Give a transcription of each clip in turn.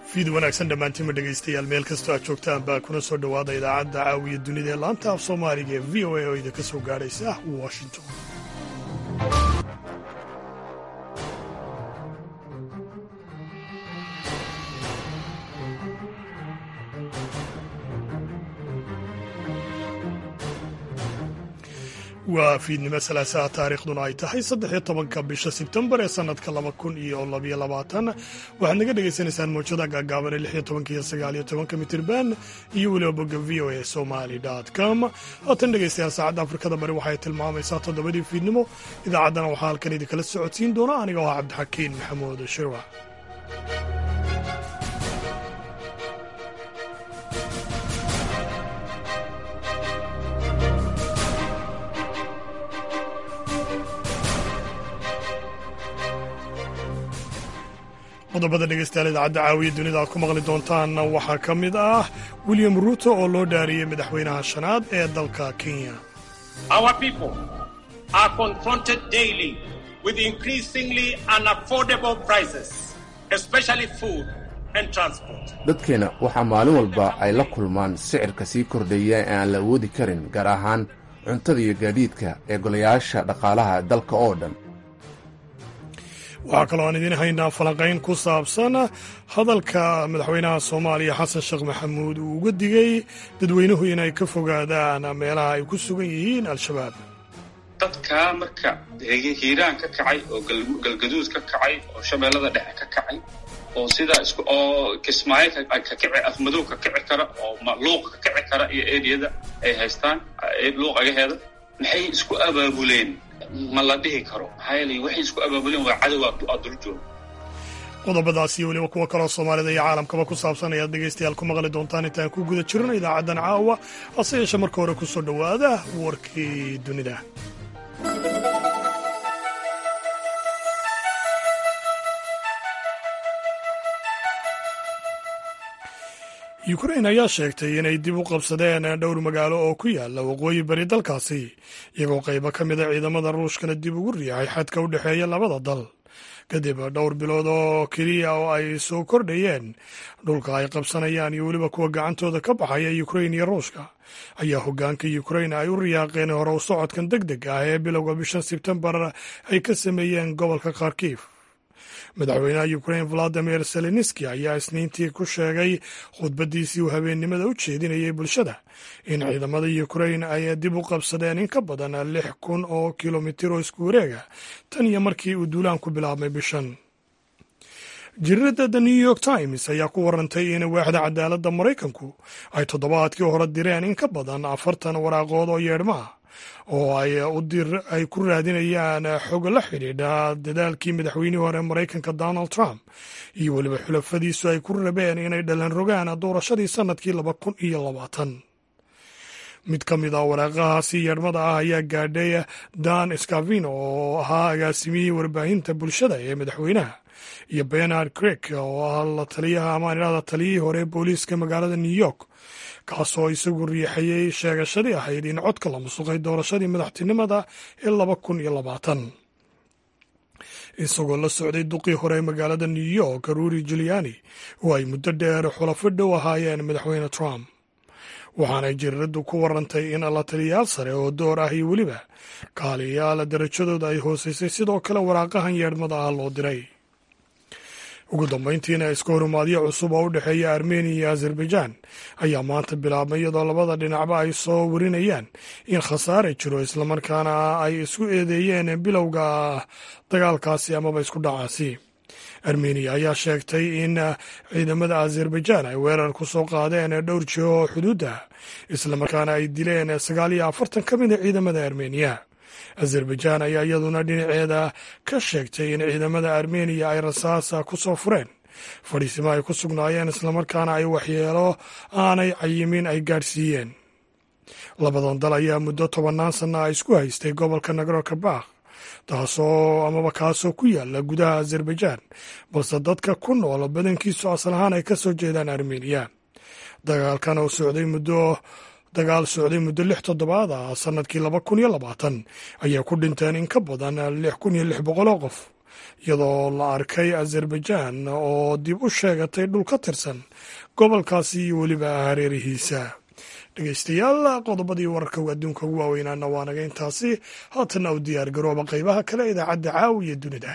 fiid wanaagsan dhammaantiinma dhegaystayaal meel kastoo aad joogtaan baa kuna soo dhowaada idaacadda caawiya dunida ee laanta af soomaaliga ee v o a oo idinka soo gaadhaysa washington waa fiidnimo salaasaha taariikhduna ay tahay saddexiyo tobanka bisha sebtembar ee sanadka laba kun iyo labayo labaatan waxaad naga dhagaysanaysaan mawjada gaagaaban ee lixiyo tobanka iyo sagaaliyo tobanka mitirban iyo weliba bogga v o a somali com haatan dhegaystayaal saacadda afrikada bari waxay tilmaamaysaa toddobadii fiidnimo idaacaddana waxaa halkan idinkala socodsiin doona aniga oo ah cabdixakiin maxamuud shirwa qodobada dhegaystayaal idaacadda caawiya dunida aad ku maqli doontaan waxaa ka mid ah william ruuto oo loo dhaariyey madaxweynaha shanaad ee dalka kenya dadkeenna waxaa maalin walba ay la kulmaan sicirka sii kordhaya ee aan la awoodi karin gaar ahaan cuntada iyo gaadiidka ee golayaasha dhaqaalaha dalka oo dhan waxaa kaloo aan idiin haynaa falanqayn ku saabsan hadalka madaxweynaha soomaaliya xasan sheekh maxamuud uu uga digay dadweynuhu inay ka fogaadaan meelaha ay ku sugan yihiin al-shabaab dadkaa marka hiiraan ka kacay oo galgaduud ka kacay oo shabeellada dhexe ka kacay oo sidaa is oo kismaayo ka kici afmadow ka kici kara oo luuqa ka kici kara iyo eriyada ay haystaan luuq agaheeda maxay isku abaabuleen ma la dhihi karo maxaa yeelay waxay isku abaabuleen waa cadow aad dul jooga qodobadaas iyo weliba kuwo kaloo soomaalida iyo caalamkaba ku saabsan ayaad dhegaystayaal ku maqli doontaan intaan ku guda jirno idaacaddan caawa hase yeeshe marka hore ku soo dhowaada warkii dunida yukrain ayaa sheegtay inay dib u qabsadeen dhowr magaalo oo ku yaala waqooyi bari dalkaasi iyagoo qaybo ka mida ciidamada ruushkana dib ugu riixay xadka u dhexeeya labada dal kadib dhowr bilood oo keliya oo ay soo kordhayeen dhulka ay qabsanayaan iyo weliba kuwa gacantooda ka baxaya yukrain iyo ruushka ayaa hoggaanka yukrain ay u riyaaqeen hore u socodkan deg deg ah ee bilowga bishan sebtembar ay ka sameeyeen gobolka kharkiif madaxweynaha yukrain valadimir zelenski ayaa isniintii ku sheegay khudbaddiisii uu habeennimada u jeedinayay bulshada in ciidamada yukrain ay dib u qabsadeen in ka badan lix kun oo kilomitir oo isku wareega tan iyo markii uu duulaanku bilaabmay bishan jirirada the new york times ayaa ku warantay in waaxda cadaaladda maraykanku ay toddobaadkii hore direen in ka badan afartan waraaqood oo yeedhma ah oo ay ku raadinayaan xog la xidhiidha dadaalkii madaxweynihii hore maraykanka donald trump iyo weliba xulafadiisu ay ku rabeen inay dhalan rogaan doorashadii sannadkii laba kun iyo labaatan mid ka mid a waraaqahaasi yeedhmada ah ayaa gaadhay dan scavino oo ahaa agaasimiyihii warbaahinta bulshada ee madaxweynaha iyo benard crek oo ah la taliyaha amaan idhahda taliyihii hore booliiska magaalada new york kaasoo isagu riixayay sheegashadii ahayd in codka la musuqay doorashadii madaxtinimada ee laba kun iyo labaatan isagoo la socday duqii hore ee magaalada new york ruuri juliani oo ay muddo dheer xulafo dhow ahaayeen madaxweyne trump waxaanay jiriraddu ku warantay in la taliyayaal sare oo door ah iyo weliba kaaliyayaal darajadooda ay hooseysay sidoo kale waraaqahan yeedhmada ah loo diray ugu dambayntiina iska horumaadyo cusub oo u dhexeeya armeniya iyo azerbaijan ayaa maanta bilaabmay iyadoo labada dhinacba ay soo warinayaan in khasaare jiro islamarkaana ay isku eedeeyeen bilowga dagaalkaasi amaba isku dhacaasi armeniya ayaa sheegtay in ciidamada azerbaijan ay weerar ku soo qaadeen dhowr jiho oo xuduudda islamarkaana ay dileen sagaal iyo afartan ka mid a ciidamada armeniya azerbaijan ayaa iyaduna dhinaceeda ka sheegtay in ciidamada armeniya ay rasaasa ku soo fureen fadhiisimo ay ku sugnaayeen islamarkaana ay waxyeelo aanay cayimin ay gaadhsiiyeen labadan dal ayaa muddo tobannaan sanna a isku haystay gobolka nagro kabakh taasoo amaba kaasoo ku yaala gudaha azerbaijan balse dadka ku nool badankiisu asal ahaan ay ka soo jeedaan armeniya dagaalkan oo socday muddo dagaal socday muddo lix toddobaad ah sannadkii laba kun iyo labaatan ayaa ku dhinteen in ka badan lix kun iyo lix boqoloo qof iyadoo la arkay azerbaijan oo dib u sheegatay dhul ka tirsan gobolkaasi iyo weliba hareerihiisa dhegeystayaal qodobadii wararka adduunka ugu waaweynaana waa naga intaasi haatana u diyaar garooba qeybaha kale idaacadda caawiya dunida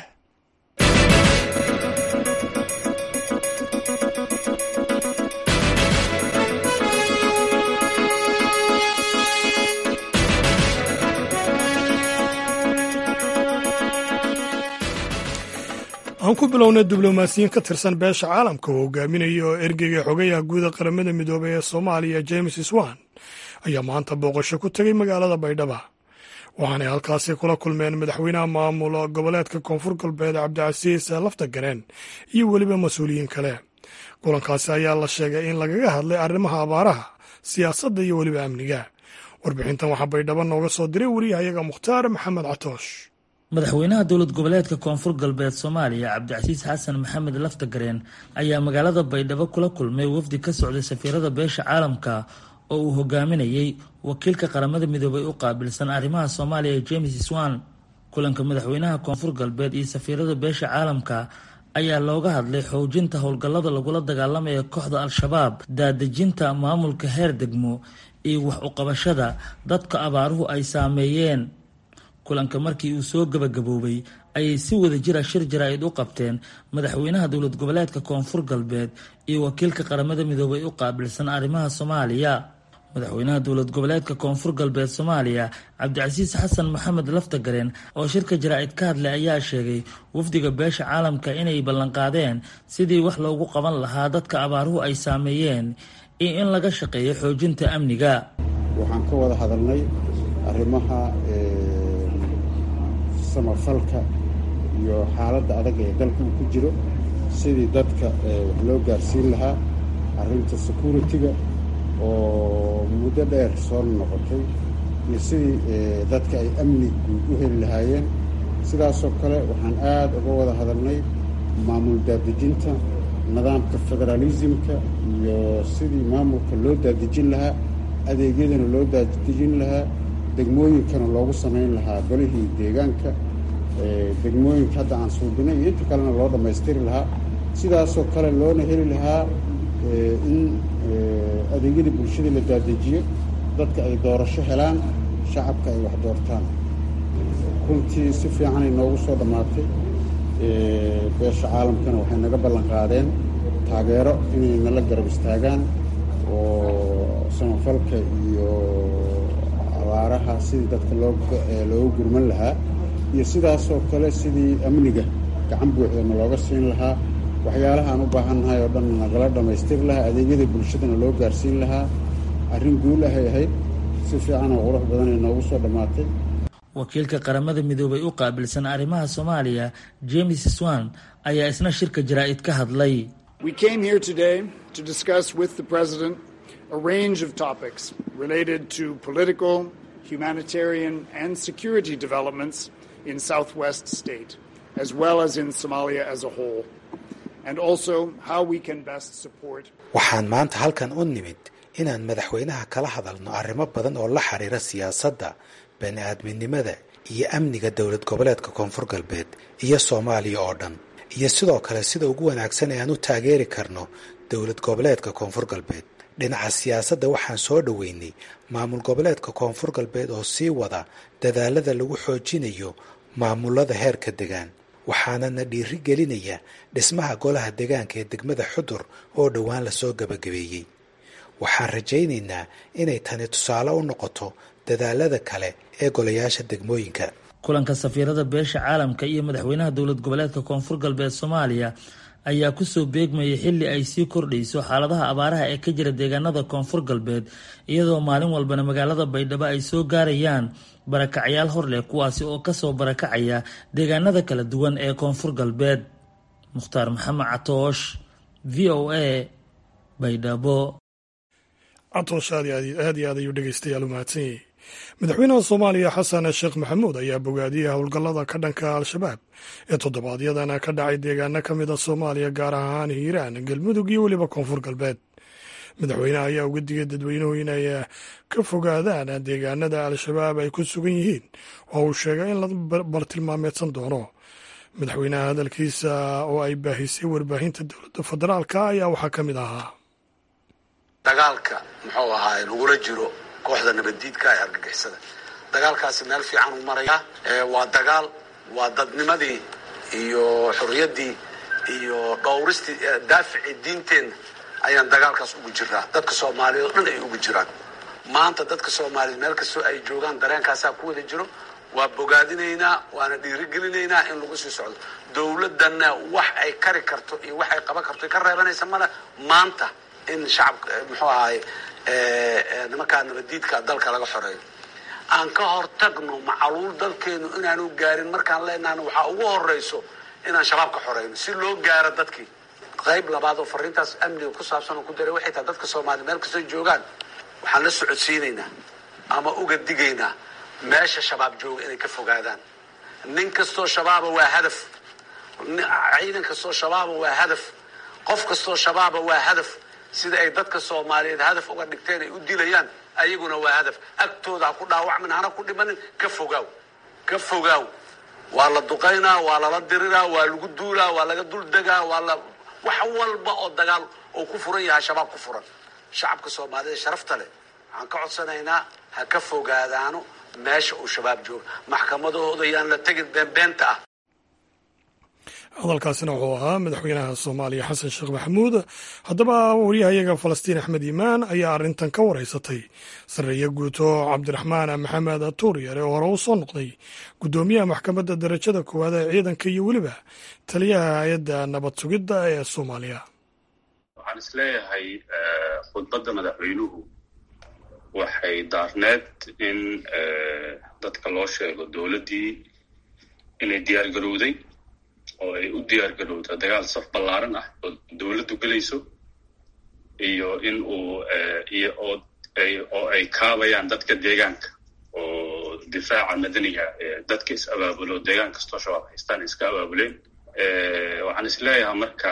aan ku bilowna diblomaasiyiin ka tirsan beesha caalamka oo hogaaminaya oo ergeyga xogayaha guuda qaramada midoobay ee soomaaliya james swan ayaa maanta booqasho ku tegay magaalada baydhaba waxaanay halkaasi kula kulmeen madaxweynaha maamul goboleedka koonfur galbeed cabdicasiis laftagareen iyo weliba mas-uuliyiin kale kulankaasi ayaa la sheegay in lagaga hadlay arrimaha abaaraha siyaasadda iyo weliba amniga warbixintan waxaa baydhabo nooga soo diray wariyahayaga mukhtaar maxamed catoosh madaxweynaha dowlad goboleedka koonfur galbeed soomaaliya cabdicasiis xasan maxamed laftagareen ayaa magaalada baydhabo kula kulmay wafdi ka socday safiirada beesha caalamka oo uu hogaaminayey wakiilka qaramada midoobay u qaabilsan arrimaha soomaaliya james swan kulanka madaxweynaha koonfur galbeed iyo safiirada beesha caalamka ayaa looga hadlay xoojinta howlgallada lagula dagaalamaya kooxda al-shabaab daadejinta maamulka heer degmo iyo wax uqabashada dadka abaaruhu ay saameeyeen kulanka markii uu soo gabagaboobay ayay si wada jira shir jaraa'id u qabteen madaxweynaha dowlad goboleedka koonfur galbeed iyo wakiilka qaramada midoobay u qaabilsan arrimaha soomaaliya madaxweynaha dowlad goboleedka koonfur galbeed soomaaliya cabdicasiis xasan maxamed laftagareen oo shirka jaraa'id ka hadlay ayaa sheegay wafdiga beesha caalamka inay ballanqaadeen sidii wax loogu qaban lahaa dadka abaaruhu ay saameeyeen iyo in laga shaqeeyo xoojinta amniga waxaan ka wada hadalnay arrimaha samafalka iyo xaaladda adag ee dalka uu ku jiro sidii dadka wax loo gaarsiin lahaa arrinta security-ga oo muddo dheer soo noqotay iyo sidii dadka ay amni guud u heli lahaayeen sidaasoo kale waxaan aada uga wada hadalnay maamul daadejinta nidaamka federaalismka iyo sidii maamulka loo daadejin lahaa adeegyadana loo daadejin lahaa degmooyinkana loogu samayn lahaa golihii deegaanka degmooyinka hadda aan suubinay iyo inta kalena loo dhammaystiri lahaa sidaasoo kale loona heli lahaa in adeegyada bulshada la daadejiyo dadka ay doorasho helaan shacabka ay wax doortaan runtii si fiicanay noogu soo dhammaatay beesha caalamkana waxay naga ballan qaadeen taageero inay nala garab istaagaan oo samafalka iyo abaaraha sidii dadka looga gurman lahaa iyo sidaasoo kale sidii amniga gacan buuxdana looga siin lahaa waxyaalaha aan u baahannahay oo dhan nagala dhammaystiri lahaa adeegyada bulshadana loo gaarsiin lahaa arrin guul ahay ahayd si fiican oo qurux badanay noogu soo dhammaatay wakiilka qaramada midoobay u qaabilsan arrimaha soomaaliya james swan ayaa isna shirka jaraa'id ka hadlay a range of topics related to political, humanitarian, and security developments in Southwest State, as well as in Somalia as a whole, and also how we can best support. waxaan maanta halkan u nimid inaan madaxweynaha kala hadalno arrimo badan oo la xiriira siyaasadda bani-aadminimada iyo amniga dowlad goboleedka koonfur galbeed iyo soomaaliya oo dhan iyo sidoo kale sida ugu wanaagsan ee aan u taageeri karno dowlad goboleedka koonfur galbeed dhinaca siyaasadda waxaan soo dhoweynay maamul goboleedka koonfur galbeed oo sii wada dadaalada lagu xoojinayo maamulada heerka degaan waxaanana dhiiri gelinaya dhismaha golaha degaanka ee degmada xudur oo dhowaan lasoo gabagabeeyey waxaan rajaynaynaa inay tani tusaale u noqoto dadaalada kale ee golayaasha degmooyinka kulanka safiirada beesha caalamka iyo madaxweynaha dowlad goboleedka koonfur galbeed soomaaliya ayaa kusoo beegmayay xilli ay sii kordhayso xaaladaha abaaraha ee ka jira deegaanada koonfur galbeed iyadoo maalin walbana magaalada baydhabo ay soo gaarayaan barakacyaal hor leh kuwaasi oo kasoo barakacaya deegaanada kala duwan ee koonfur galbeed mukhtaar maxamed catoosh v o a baydhabo catoosh aad iyo aad ayuu dhegeystayaal u mahadsanyay madaxweynaha soomaaliya xasan sheekh maxamuud ayaa bogaadiyey howlgallada ka dhanka al-shabaab ee toddobaadyadana ka dhacay deegaano ka mid a soomaaliya gaar ahaan hiiraan galmudug iyo weliba koonfur galbeed madaxweynaha ayaa uga digay dadweynuhu inay ka fogaadaan deegaanada al-shabaab ay ku sugan yihiin oo uu sheegay in la bartilmaameedsan doono madaxweynaha hadalkiisa oo ay baahisay warbaahinta dowladda federaalka ayaa waxaa ka mid ahaa dagaalka muxuu ahaay lagula jiro kooxda nabaddiidka ee argagixisada dagaalkaasi meel fiican u maraya waa dagaal waa dadnimadii iyo xorriyaddii iyo dhowristii daaficii diinteenna ayaan dagaalkaas ugu jiraa dadka soomaaliyeed oo dhan ay ugu jiraan maanta dadka soomaaliyeed meel kastoo ay joogaan dareenkaasaa ku wada jiro waa bogaadinaynaa waana dhiirigelinaynaa in lagu sii socdo dowladdanna wax ay kari karto iyo wax ay qaban karto ka reebanaysa male maanta in shacabka muxuu ahaay nimankaa nabadiidka dalka laga xoreeyo aan ka hortagno macaluul dalkeenu inaanu gaarin markaan leenahna waxaa ugu horeyso inaan shabaab ka xoreyno si loo gaaro dadkii qayb labaad oo fariintaas amniga ku saabsan oo ku daray waxay tahay dadka soomaaliya meel kastoo joogaan waxaan la socodsiinaynaa ama uga digaynaa meesha shabaab jooga inay ka fogaadaan nin kastoo shabaaba waa hadaf ciidan kastoo shabaaba waa hadaf qof kastoo shabaaba waa hadaf sida ay dadka soomaaliyeed hadaf uga dhigteen ay u dilayaan ayaguna waa hadaf agtooda ha ku dhaawacmin hana ku dhimanin ka fogaaw ka fogaaw waa la duqaynaa waa lala diriraa waa lagu duulaa waa laga duldegaa waa la wax walba oo dagaal oo ku furan yahay shabaab ku furan shacabka soomaaliyeed sharafta leh waxaan ka codsanaynaa ha ka fogaadaano meesha uu shabaab jooga maxkamadahooda yaan la tegin beenbeenta ah hadalkaasina wuxuu ahaa madaxweynaha soomaaliya xasan sheekh maxamuud haddaba waryahayaga falastiin axmed iimaan ayaa arrintan ka wareysatay sarreeye guuto cabdiraxmaan maxamed tuuryare oo hore u soo noqday guddoomiyaha maxkamadda darajada koowaad ee ciidanka iyo weliba taliyaha hay-adda nabad sugidda ee soomaaliya waxaan isleeyahay khudbadda madaxweynuhu waxay daarneed in dadka loo sheego dowladdii inay diyaar garowday oo ay u diyaar garowda dagaal saf ballaaran ah oo dowladdu gelayso iyo in uu iyo oo ay oo ay kaabayaan dadka deegaanka oo difaaca madaniga dadka is abaabulo deegaan kastoo shabaab haystaan iska abaabuleen waxaan isleeyahay marka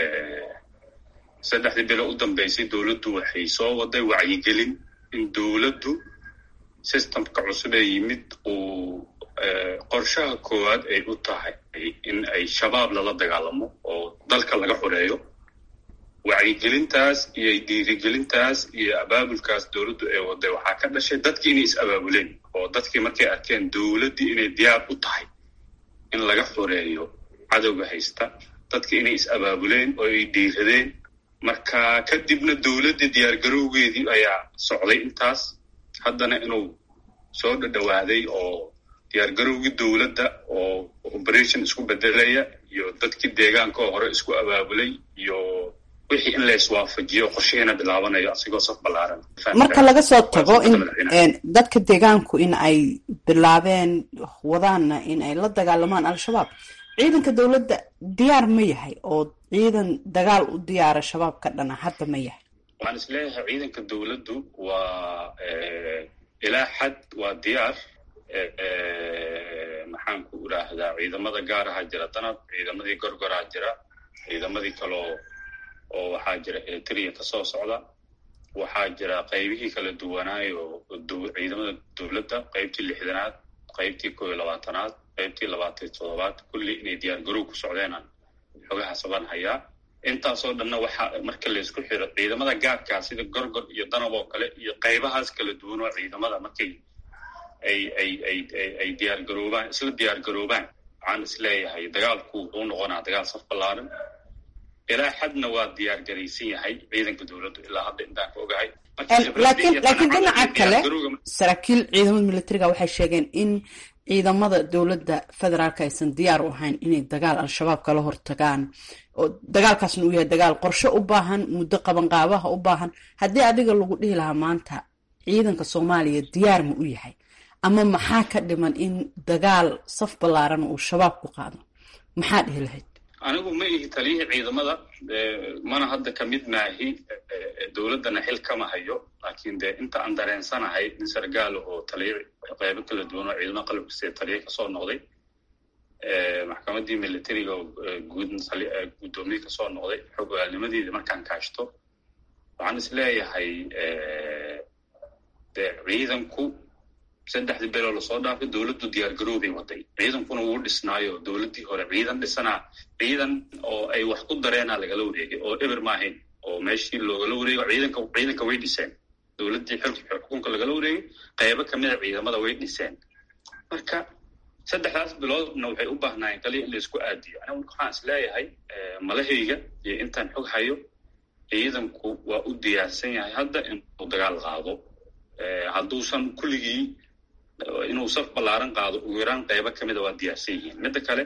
saddexdii bilo u dambeysay dowladdu waxay soo waday wacyigelin in dowladdu systemka cusub ee yimid uu qorshaha koowaad ay u tahay in ay shabaab lala dagaalamo oo dalka laga xoreeyo wacyigelintaas iyo dhiirigelintaas iyo abaabulkaas dowladdu ay waday waxaa ka dhashay dadkii inay is abaabuleen oo dadkii markay arkeen dowladdii inay diyaar u tahay in laga xoreeyo cadowga haysta dadkii inay is abaabuleen oo ay dhiiradeen marka kadibna dowladdii diyaargarowgeedii ayaa socday intaas haddana inuu soo dhadhowaaday oo diyaargarowgii dowladda oo operation isku bedelaya iyo dadkii deegaanka oo hore isku abaabulay iyo wixii in la iswaafajiyo qorshihiina bilaabanayo asigoo saf ballaaran marka laga soo tago in dadka deegaanku in ay bilaabeen wadaanna in ay la dagaalamaan al-shabaab ciidanka dowladda diyaar ma yahay oo ciidan dagaal u diyaara shabaab ka dhana hadda ma yahay waxaan isleeyahay ciidanka dowladdu waa ilaa xad waa diyaar maxaan ku idhaahdaa ciidamada gaaraha jira danab ciidamadii gorgoraa jira ciidamadii kaleo oo waxaa jira eritrea kasoo socda waxaa jira qaybihii kala duwanaayo ciidamada dowladda qaybtii lixdanaad qaybtii koo iyo labaatanaad qaybtii labaatan toddobaad kulli inay diyaar garow ku socdeenaan xogaha saban hayaa intaasoo dhanna waxaa marka laysku xiro ciidamada gaarkaa sida gorgor iyo danab oo kale iyo qaybahaas kala duwan oo ciidamada markay ay ay ay ay diyaar garoobaan isla diyaar garoobaan waxaan isleeyahay dagaalku wuxuu noqonaa dagaal saf ballaaran ilaa xadna waa diyaar garaysan yahay ciidanka dowladdu ilaa hadda intaan ka ogahay laakiin laakiin dhinaca kale saraakiil ciidamada militariga waxay sheegeen in ciidamada dowladda federaalka aysan diyaar u ahayn inay dagaal al-shabaab kala hortagaan oo dagaalkaasna uu yahay dagaal qorshe u baahan muddo qabanqaabaha u baahan haddii adiga lagu dhihi lahaa maanta ciidanka soomaaliya diyaar ma u yahay ama maxaa ka dhiman in dagaal saf ballaaran uu shabaab ku qaado maxaa dhihi lahayd anigu ma ihi taliyihii ciidamada mana hadda ka mid maahi dowladdana xil kama hayo laakiin dee inta aan dareensanahay nin sargaalo oo taliya qaybo kala duwan oo ciidamada qalabkasee taliya kasoo noqday maxkamaddii militariga oo guud guddoomiye kasoo noqday xog ogaalnimadeeda markaan kaashto waxaan is leeyahay dee ciidanku saddexdii beloo lasoo dhaafay dowladdu diyaargaroobay waday ciidankuna wuu dhisnaayo dowladdii hore ciidan dhisanaa ciidan oo ay wax ku dareenaa lagala wareegay oo eber maahayn oo meeshii loogala wareego ciidanka ciidanka way dhiseen dowladdii xilka xukunka lagala wareegay qaybo kamida ciidamada way dhiseen marka saddexdaas biloodna waxay u baahnaayeen kaliya in laisku aadiyo aniga waxaan is leeyahay malahayga iyo intaan xog hayo ciidanku waa u diyaarsan yahay hadda inuu dagaal qaado hadduusan kulligii inuu saf ballaaran qaado ugu yaraan qaybo kamida waa diyaarsan yihiin midda kale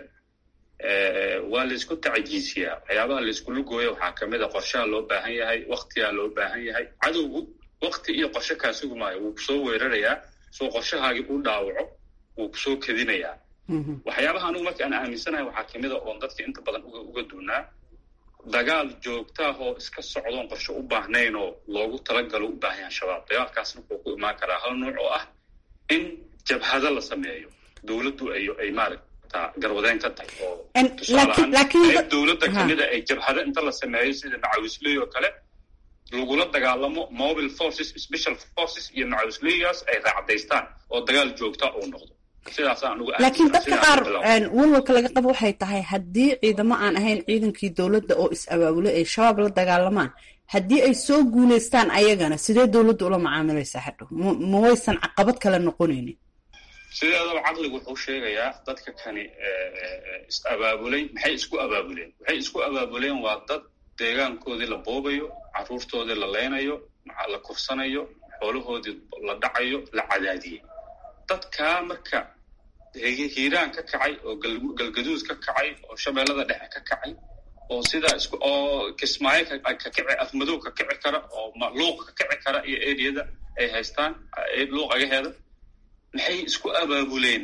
waa laysku tacajiisiyaa waxyaabaha layskula gooya waxaa kamid a qorshaha loo baahan yahay waktigaa loo baahan yahay cadowgu wakti iyo qorshe kaasugu maayo wuu kusoo weerarayaa soo qorshahaagii u dhaawaco wuu kusoo kedinayaa waxyaabaha anugu marka aan aaminsanahay waxaa kamid a oon dadka inta badan uga duunaa dagaal joogtaahoo iska socdoon qorshe u baahnayn oo loogu talagalo u baahan yahay shabaab dagaalkaasna wuxuu ku imaan karaa hal nuuc oo ah in jabhado la sameeyo dowladdu ay ay maaragta garwadeen ka tahay oo tusaalahaan dowladda kamida ay jabhado inta la sameeyo sida macawisley oo kale lagula dagaalamo mobile forces special forces iyo macawisleygaas ay raacdaystaan oo dagaal joogta uu noqdo laakiin dadka qaar walwalka laga qabo waxay tahay haddii ciidamo aan ahayn ciidankii dowladda oo is-abaabulay ay shabaab la dagaalamaan haddii ay soo guulaystaan ayagana sidee dowladda ula macaamilaysaa hadhow ma waysan caqabad kale noqonaynin sideedaba caqligu wuxuu sheegayaa dadka kani is-abaabulay maxay isku abaabuleen waxay isku abaabuleen waa dad deegaankoodii la boobayo carruurtoodii la leynayo la kursanayo xoolahoodii la dhacayo la cadaadiyey dadkaa marka hiiraan ka kacay oo galgaduud ka kacay oo shabeellada dhexe ka kacay oo sidaa isku oo kismaayo ka kici afmadow ka kici kara oo luuq ka kici kara iyo eriyada ay haystaan luuq agaheeda maxay isku abaabuleen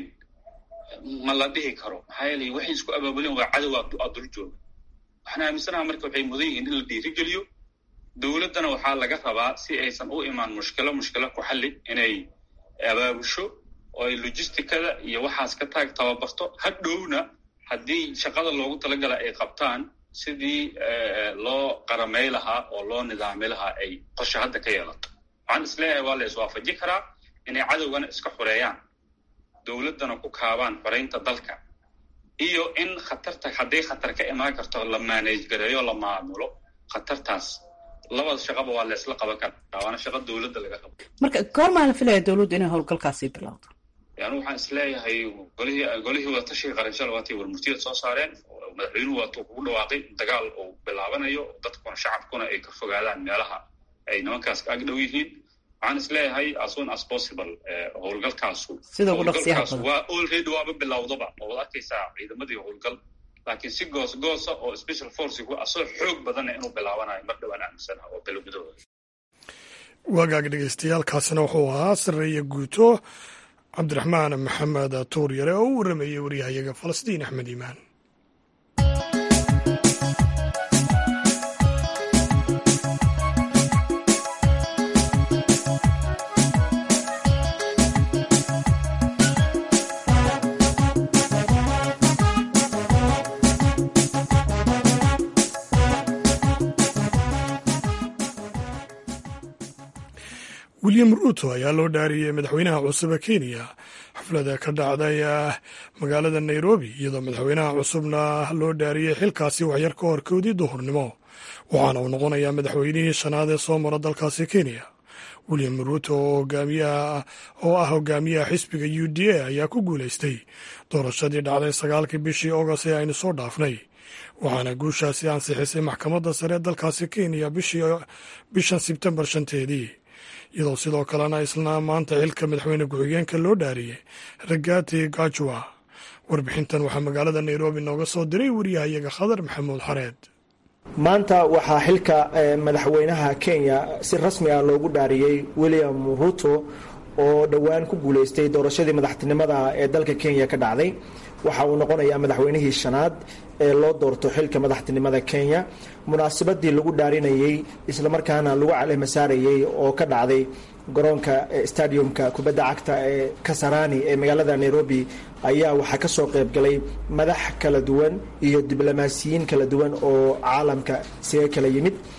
ma la dhihi karo maxaa yeelay waxay isku abaabuleen waa cadow aa dul jooga waxaan aaminsanaha marka waxay mudan yihiin in la dhiirigeliyo dowladdana waxaa laga rabaa si aysan u imaan mushkilo mushkilo ku xalli inay abaabusho oo ay logisticada iyo waxaas ka taag tababarto hadhowna haddii shaqada loogu talagala ay qabtaan sidii loo qaramay lahaa oo loo nidaami lahaa ay qorshe hadda ka yeelato waxaan isleeyahay waa la iswaafaji karaa inay cadowgana iska xoreeyaan dowladdana ku kaabaan xoreynta dalka iyo in khatarta hadday khatar ka imaan karto la maanage gareeyo la maamulo khatartaas labada shaqaba waa la isla qaban karaa waana shaqa dowladda laga qabo marka goormaa la filaya dowladdu inay howlgalkaasi bilowdo yani waxaan isleeyahay golihii golihii wadatashiga qaranshada waatay warmurtiyad soo saareen madaxweynuhu waatuu kugu dhawaaqay dagaal uu bilaabanayo dadkuna shacabkuna ay ka fogaadaan meelaha ay nimankaas ag dhow yihiin waxaan isleeyahay as soon as possible howlgalkaasu howlgalkaas waa already waaba bilowdaba oo wad arkaysaa ciidamadii howlgal laakiin si goos goosa oo special forcigu asoo xoog badana inuu bilaabanayo mar dhowaan aaminsanaha oo bilo gudahooda waagaag dhegeystayaaalkaasina wuxuu ahaa sareeye guuto cabdiraxmaan maxamed tuur yare oo u warrameeyey waryahayaga falastiin axmed iimaan william ruuto ayaa loo dhaariyey madaxweynaha cusube kenya xaflada ka dhacday magaalada nairobi iyadoo madaxweynaha cusubna loo dhaariyey xilkaasi waxyar ka hor kowdii duhurnimo waxaana uu noqonayaa madaxweynihii shanaad ee soo mara dalkaasi kenya william ruuto oo ah hogaamiyaha xisbiga u d a ayaa ku guulaystay doorashadii dhacday sagaalkii bishii agost ee aynu soo dhaafnay waxaana guushaasi ansixisay maxkamadda sare dalkaasi kenya bishan sebtembar shanteedii iyadoo sidoo kalena isla maanta xilka madaxweyne ku-xigeenka loo dhaariyey ragati gajwa warbixintan waxaa magaalada nairobi nooga soo diray wariyahayaga khadar maxamuud xareed maanta waxaa xilka madaxweynaha kenya si rasmi ah loogu dhaariyey william ruto oo dhowaan ku guuleystay doorashadii madaxtinimada ee dalka kenya ka dhacday waxa uu noqonayaa madaxweynihii shanaad ee loo doorto xilka madaxtinimada kenya munaasabadii lagu dhaarinayey islamarkaana lagu calehma saarayey oo ka dhacday garoonka stadiumka kubadda cagta ee kasarani ee magaalada nairobi ayaa waxaa ka soo qayb galay madax kala duwan iyo diblomaasiyiin kala duwan oo caalamka isaga kala yimid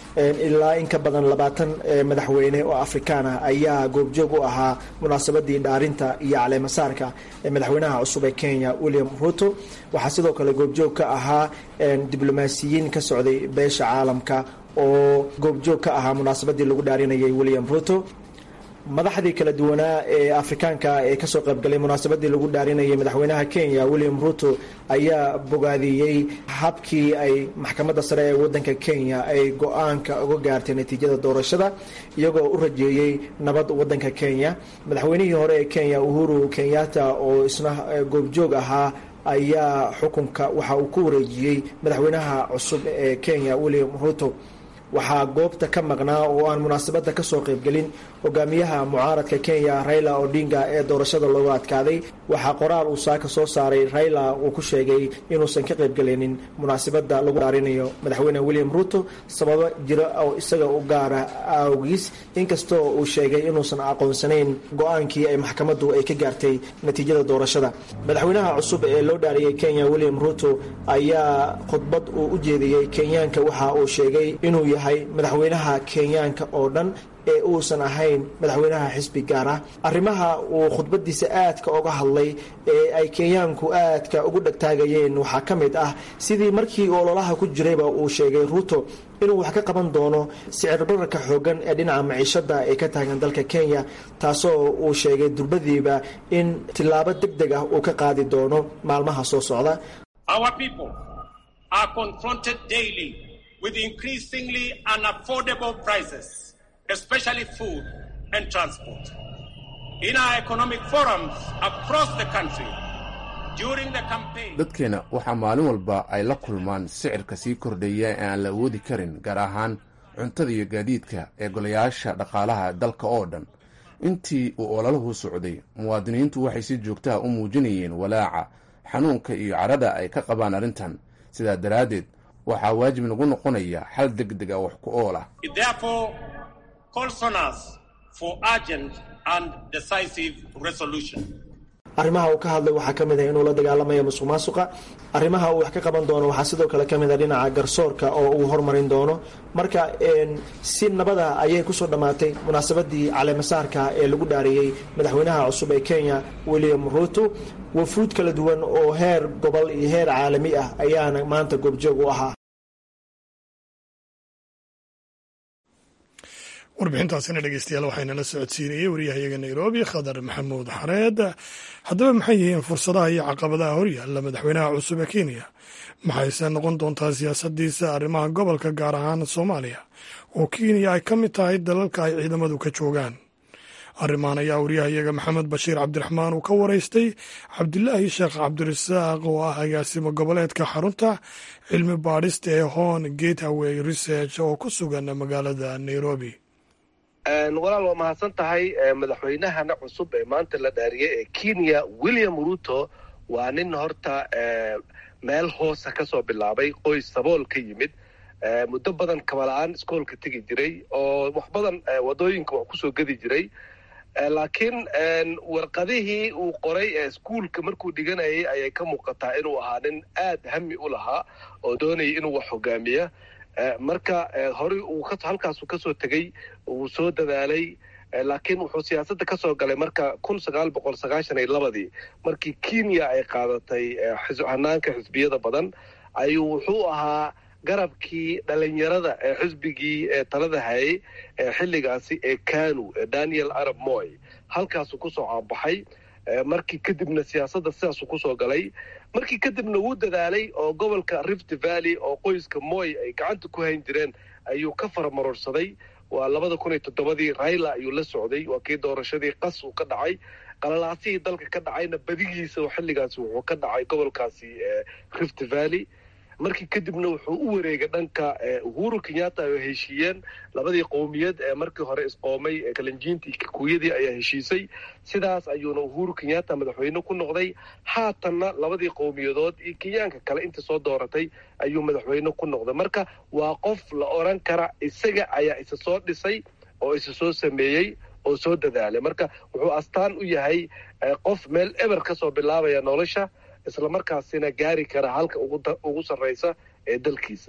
ilaa in ka badan labaatan madaxweyne oo afrikaan ah ayaa goobjoog u ahaa munaasabadii dhaarinta iyo caleemasaarka madaxweynaha cusub ee kenya william ruto waxaa sidoo kale goobjoog ka ahaa diblomaasiyiin ka socday beesha caalamka oo goobjoog ka ahaa munaasabadii lagu dhaarinayay william ruto madaxdii kala duwanaa ee afrikaanka ee kasoo qaybgalay munaasabadii lagu dhaarinayay madaxweynaha kenya william ruto ayaa bogaadiyey habkii ay maxkamadda sare ee wadanka kenya ay go-aanka uga gaartay natiijada doorashada iyagoo u rajeeyey nabad wadanka kenya madaxweynihii hore ee kenya uhuru kenyatta oo isna goobjoog ahaa ayaa xukunka waxa uu ku wareejiyey madaxweynaha cusub ee kenya william ruto waxaa goobta ka maqnaa oo aan munaasabadda kasoo qaybgelin hogaamiyaha mucaaradka kenya raila odinga ee doorashada looga adkaaday waxaa qoraal uu saaka soo saaray raila uu ku sheegay inuusan ka qaybgelinin munaasabadda lagu dhaarinayo madaxweyne william ruto sababo jiro oo isaga u gaara awgiis inkastoo uu sheegay inuusan aqoonsanayn go-aankii ay maxkamaddu ay ka gaartay natiijada doorashada madaxweynaha cusub ee loo dhaariyey kenya william ruto ayaa khudbad uu u jeediyey kenyaanka waxa uu sheegay inuu yahay madaxweynaha kenyaanka oo dhan ee uusan ahayn madaxweynaha xisbi gaar ah arrimaha uu khudbadiisa aadka oga hadlay ee ay kenyaanku aadka ugu dhegtaagayeen waxaa ka mid ah sidii markii ololaha ku jirayba uu sheegay ruto inuu wax ka qaban doono sicir bararka xoogan ee dhinaca maciishada ee ka taagan dalka kenya taasoo uu sheegay durbadiiba in tillaabo deg deg ah uu ka qaadi doono maalmaha soo socda with increasingly unaffordable prices, especially food and transport. In our economic forums across the country, during the campaign, dadkeena waxaa maalin walba ay la kulmaan sicirka sii kordhaya ee aan la awoodi karin gaar ahaan cuntada iyo gaadiidka ee golayaasha dhaqaalaha dalka oo dhan intii uu olaluhu socday muwaadiniintu waxay si joogtaha u muujinayeen walaaca xanuunka iyo cadhada ay ka qabaan arrintan sidaa daraaddeed waxaa waajib nagu noqonaya xal deg deg a wax ku ool ah arrimaha uu ka hadlay waxaa ka mid ah inuu la dagaalamayo musuq maasuqa arrimaha uu wax ka qaban doono waxaa sidoo kale ka mid a dhinaca garsoorka oo uu hormarin doono marka si nabada ayay kusoo dhammaatay munaasabadii caleemasaarka ee lagu dhaariyey madaxweynaha cusub ee kenya william ruto wafuud kala duwan oo heer gobol iyo heer caalami ah ayaana maanta goobjoog u ahaa warbixintaasina dhegeystayaal waxaynala socodsiinayey waryahayaga nairobi khadar maxamuud xareed haddaba maxay yihiin fursadaha iyo caqabadaha horyaalla madaxweynaha cusub ee kenya maxayse noqon doontaa siyaasadiisa arrimaha gobolka gaar ahaan soomaaliya oo kenya ay ka mid tahay dalalka ay ciidamadu ka joogaan arrimahan ayaa waryahayaga maxamed bashiir cabdiraxmaan uu ka waraystay cabdilaahi sheekh cabdirasaaq oo ah agaasimo goboleedka xarunta cilmi baadhista ee hon gateway research oo ku sugan magaalada nairobi walaal waa mahadsan tahay madaxweynahana cusub ee maanta la dhaariyay ee kenya william ruto waa nin horta meel hoosa ka soo bilaabay qoys sabool ka yimid muddo badan kabala-aan iskoolka tegi jiray oo wax badan wadooyinka wax kusoo gedi jiray laakiin warqadihii uu qoray ee iskuolka markuu dhiganayay ayay ka muuqataa inuu ahaa nin aad hami u lahaa oo doonayay inuu wax hogaamiya marka horey uu halkaasuu kasoo tegey wuu soo dadaalay laakiin wuxuu siyaasadda ka soo galay marka kun sagaal boqol sagaashan iyo labadii markii kenya ay qaadatay hanaanka xisbiyada badan ayuu wuxuu ahaa garabkii dhalinyarada ee xisbigii ee talada hayay ee xilligaasi ee kanu ee daniel arab moy halkaasuu kusoo caanbaxay markii kadibna siyaasadda sidaasuu kusoo galay markii kadibna wuu dadaalay oo gobolka rift valley oo qoyska moy ay gacanta ku hayn jireen ayuu ka faramarorsaday waa labada kun iyo toddobadii raila ayuu la socday waa kii doorashadii qas uu ka dhacay qalalaasihii dalka ka dhacayna badigiisa xilligaasi wuxuu ka dhacay gobolkaasi rift valley markii kadibna wuxuu u wareegay dhanka uhuru kenyatta ay heshiiyeen labadii qowmiyad ee markii hore isqoomay ee kalinjiintii kikuyadii ayaa heshiisay sidaas ayuuna uhuru kenyatta madaxweyne ku noqday haatanna labadii qowmiyadood iyo kenyaanka kale inta soo dooratay ayuu madaxweyne ku noqday marka waa qof la oran kara isaga ayaa isa soo dhisay oo isa soo sameeyey oo soo dadaalay marka wuxuu astaan u yahay qof meel eber ka soo bilaabaya nolosha islamarkaasina gaari kara halka ugu sarraysa ee dalkiisa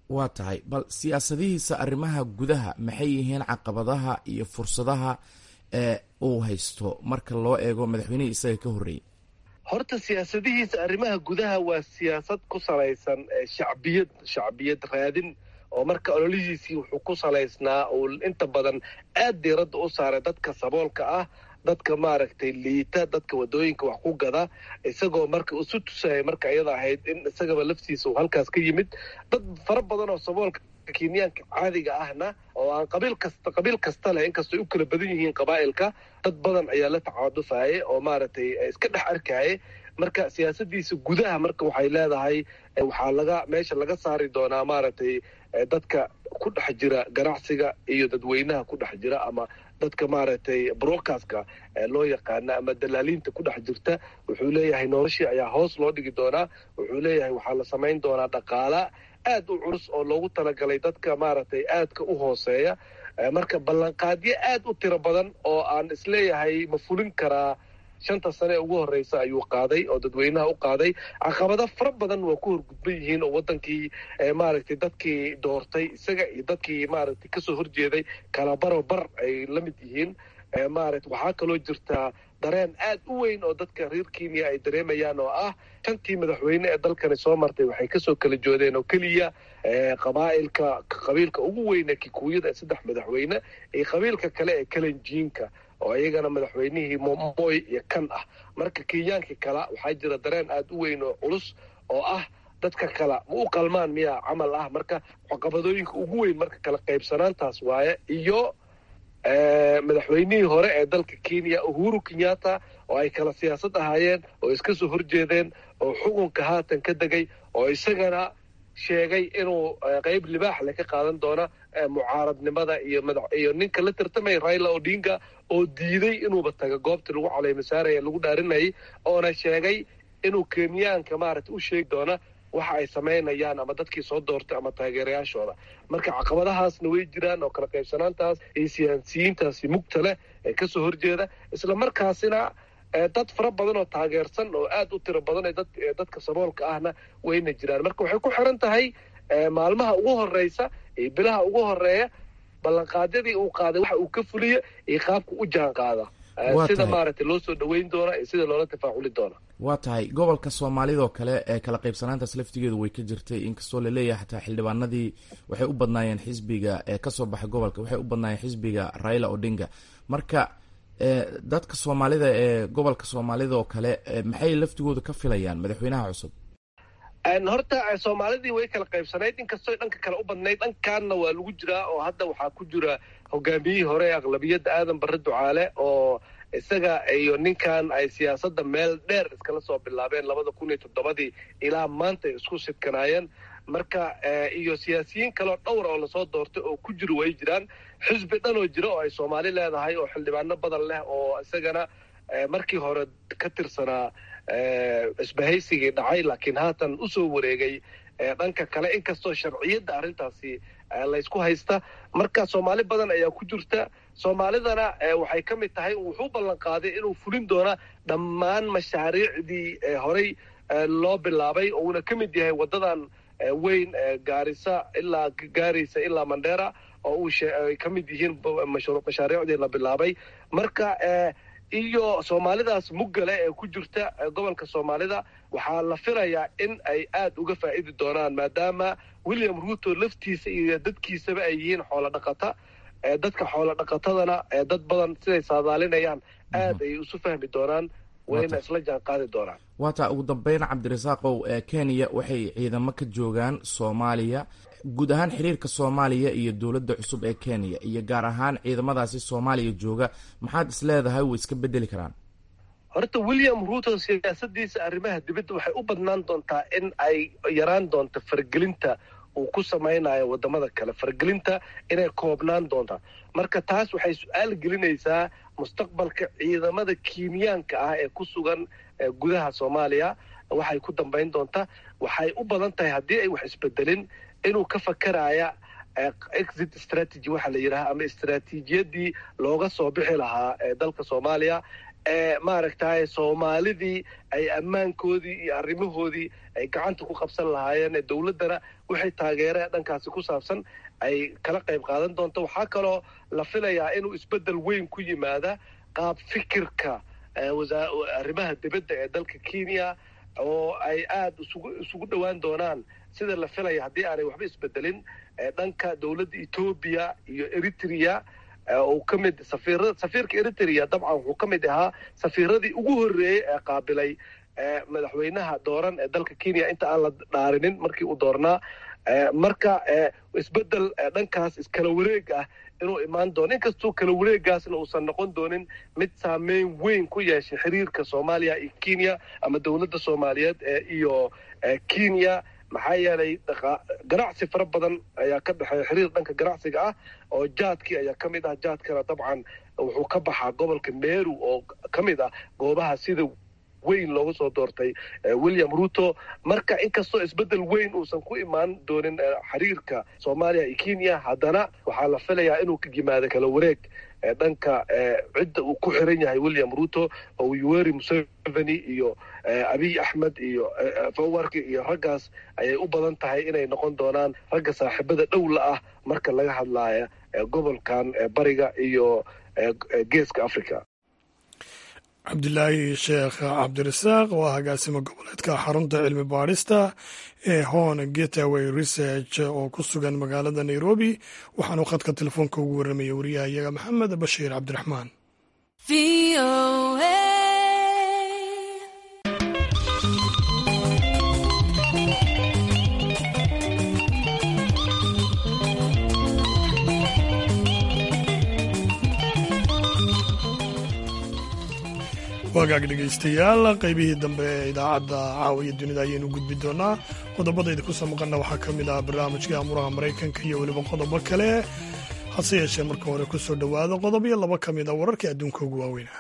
waa tahay bal siyaasadihiisa arrimaha gudaha maxay yihiin caqabadaha iyo fursadaha ee uu haysto marka loo eego madaxweynihii isaga ka horreeyey horta siyaasadihiisa arrimaha gudaha waa siyaasad ku salaysan shacbiyad shacbiyad raadin oo marka ololihiisii wuxuu ku salaysnaa uu inta badan aad diiradda u saaray dadka saboolka ah dadka maaragtay liita dadka wadooyinka wax ku gada isagoo marka isu tusaya marka iyada ahayd in isagaba laftiisa uu halkaas ka yimid dad fara badan oo saboolka kenyaanka caadiga ahna oo aan qabiil kasta qabiil kasta leh inkastoo ay u kala badan yihiin qabaa'ilka dad badan ayaa la tacaadufayay oo maaragtay iska dhex arkayay marka siyaasadiisa gudaha marka waxay leedahay waxaa laga meesha laga saari doonaa maaragtay dadka ku dhex jira ganacsiga iyo dadweynaha ku dhex jira ama dadka maaragtay broadcastka loo yaqaana ama dalaaliinta ku dhex jirta wuxuu leeyahay noloshii ayaa hoos loo dhigi doonaa wuxuu leeyahay waxaa la samayn doonaa dhaqaala aad u culus oo loogu talagalay dadka maaragtay aadka u hooseeya marka ballanqaadyo aad u tiro badan oo aan isleeyahay ma fulin karaa shanta sane ee ugu horreysa ayuu qaaday oo dadweynaha u qaaday caqabado fara badan waa ku horgudban yihiin oo wadankii maaragtay dadkii doortay isaga iyo dadkii maaragtay kasoo horjeeday kala baro bar ay la mid yihiin maaragta waxaa kaloo jirtaa dareen aad u weyn oo dadka reer kenya ay dareemayaan oo ah shantii madaxweyne ee dalkani soo martay waxay kasoo kala joodeen oo keliya qabaa'ilka qabiilka ugu weyne kikuuyada saddex madaxweyne iyo qabiilka kale ee kalenjiinka oo iyagana madaxweynihii momoy iyo kan ah marka kenyaankii kala waxaa jira dareen aad u weyn oo culus oo ah dadka kala ma u qalmaan miyaa camal ah marka caqabadooyinka ugu weyn marka kala qaybsanaantaas waaye iyo madaxweynihii hore ee dalka kenya uhuru kenyatta oo ay kala siyaasad ahaayeen oo iska soo horjeedeen oo xukunka haatan ka degay oo isagana sheegay inuu qeyb libaax le ka qaadan doona mucaaradnimada iyo madax iyo ninka la tartamaya raila odinga oo diiday inuuba taga goobtii lagu caleymasaaraya lagu dhaarinayay oona sheegay inuu kenyaanka maaragtay u sheegi doona waxa ay samaynayaan ama dadkii soo doortay ama taageerayaashooda marka caqabadahaasna way jiraan oo kala qaybsanaantaas iyo siyaasiyiintaasi mugta leh ee kasoo horjeeda isla markaasina dad fara badan oo taageersan oo aad u tiro badan ee dadka saboolka ahna wayna jiraan marka waxay ku xiran tahay maalmaha ugu horeysa iyo bilaha ugu horeeya ballanqaadyadii uu qaaday waxa uu ka fuliya iyo qaabka u jaan qaada sida maaragtay loo soo dhaweyn doona iyo sida loola tafaaculi doona waa tahay gobolka soomaalidoo kale ee kala qaybsanaantaas laftigeedu way ka jirtay inkastoo laleeyahay xataa xildhibaanadii waxay u badnaayeen xisbiga ee kasoo baxay gobolka waxay u badnaayeen xisbiga raila odinga marka dadka soomaalida ee gobolka soomaalida oo kale maxay laftigooda ka filayaan madaxweynaha cusub horta soomaalidii way kala qaybsanayd inkastoo dhanka kale u badnayd dhankaanna waa lagu jiraa oo hadda waxaa ku jira hogaamiyihii hore ee aqlabiyadda aadan barre ducaale oo isaga iyo ninkan ay siyaasadda meel dheer iskala soo bilaabeen labada kun iyo toddobadii ilaa maanta ay isku sidkanaayeen marka iyo siyaasiyiin kaleoo dhowra oo lasoo doortay oo ku jiro way jiraan xisbi dhan oo jira oo ay soomaali leedahay oo xildhibaano badan leh oo isagana markii hore ka tirsanaa isbahaysigii dhacay laakiin haatan usoo wareegay dhanka kale inkastoo sharciyadda arrintaasi laysku haysta marka soomaali badan ayaa ku jirta soomaalidana waxay ka mid tahay wuxuu ballan qaaday inuu fulin doona dhammaan mashaariicdii horey loo bilaabay oo uuna ka mid yahay waddadan weyn gaarisa ilaa gaaraysa ilaa mandheera oo uu ay ka mid yihiin mashaariicdii la bilaabay marka iyo soomaalidaas muggale ee ku jirta gobolka soomaalida waxaa la filayaa in ay aad uga faa'idi doonaan maadaama william ruuto laftiisa iyo dadkiisaba ay yihiin xoolo dhaqata dadka xoolo dhaqatadana dad badan siday saadaalinayaan aad ay isu fahmi doonaan wayna isla jaan qaadi doonaan waataa ugu dambeyn cabdirasaaqow kenya waxay ciidamo ka joogaan soomaaliya guud ahaan xiriirka soomaaliya iyo dowladda cusub ee kenya iyo gaar ahaan ciidamadaasi soomaaliya jooga maxaad is leedahay way iska bedeli karaan horta william ruuto siyaasadiisa arrimaha dibadda waxay u badnaan doontaa in ay yaraan doonto fargelinta uu ku samaynayo wadamada kale fargelinta inay koobnaan doontaa marka taas waxay su-aal gelinaysaa mustaqbalka ciidamada kenyaanka ah ee ku sugan gudaha soomaaliya waxay ku dambayn doontaa waxay u badan tahay haddii ay wax isbedelin inuu ka fakaraya exit strategy waxaa la yidhaha ama istraatiijiyadii looga soo bixi lahaa dalka soomaaliya maaragtay soomaalidii ay ammaankoodii iyo arrimahoodii ay gacanta ku qabsan lahaayeen dowladdana wixii taageere dhankaasi ku saabsan ay kala qayb qaadan doonto waxaa kaloo la filayaa inuu isbeddel weyn ku yimaada qaab fikirka arrimaha dibadda ee dalka kenya oo ay aada isugu isugu dhowaan doonaan sida la filaya haddii aanay waxba isbedelin dhanka dowladda etoobiya iyo eritrea uu ka mid safiira safiirka eritrea dabcan wuxuu ka mid ahaa safiiradii ugu horreeyey ee qaabilay madaxweynaha dooran ee dalka kenya inta aan la dhaarinin markii uu doornaa marka isbeddel dhankaas iskala wareeg ah inuu imaan doono inkastuu kala wareegaasna uusan noqon doonin mid saameyn weyn ku yeeshay xiriirka soomaaliya iyo kenya ama dowladda soomaaliyeed iyo kenya maxaa yeelay ganacsi fara badan ayaa ka dhexeeya xiriir dhanka ganacsiga ah oo jaadkii ayaa ka mid ah jaadkana dabcan wuxuu ka baxaa gobolka meru oo ka mid ah goobaha sida weyn loogu soo doortay william ruto marka inkastoo isbeddel weyn uusan ku imaan doonin xiriirka soomaaliya iyo kenya haddana waxaa la filayaa inuu ka yimaado kala wareeg dhanka cidda uu ku xiran yahay william ruto oo yoweri museveni iyo abiy axmed iyo fawarki iyo raggaas ayay u badan tahay inay noqon doonaan ragga saaxiibada dhowla ah marka laga hadlaya gobolkan bariga iyo geeska africa cabdilaahi sheekh cabdirasaaq waa agaasimo goboleedka xarunta cilmi baadhista ee hon getaway research oo ku sugan magaalada nairobi waxaanu khadka telefoonka ugu warramaya wariyaha iyaga maxamed bashiir cabdiraxmaan wagaag dhegaystayaal qaybihii dambe ee idaacadda caawiya dunida ayaynu gudbi doonaa qodobadayda ku soo maqanna waxaa ka mid ah barnaamijkii amuraha maraykanka iyo weliba qodobo kale hase yeeshee marka hore ku soo dhowaado qodob iyo laba ka mid a wararkii adduunka ugu waaweyna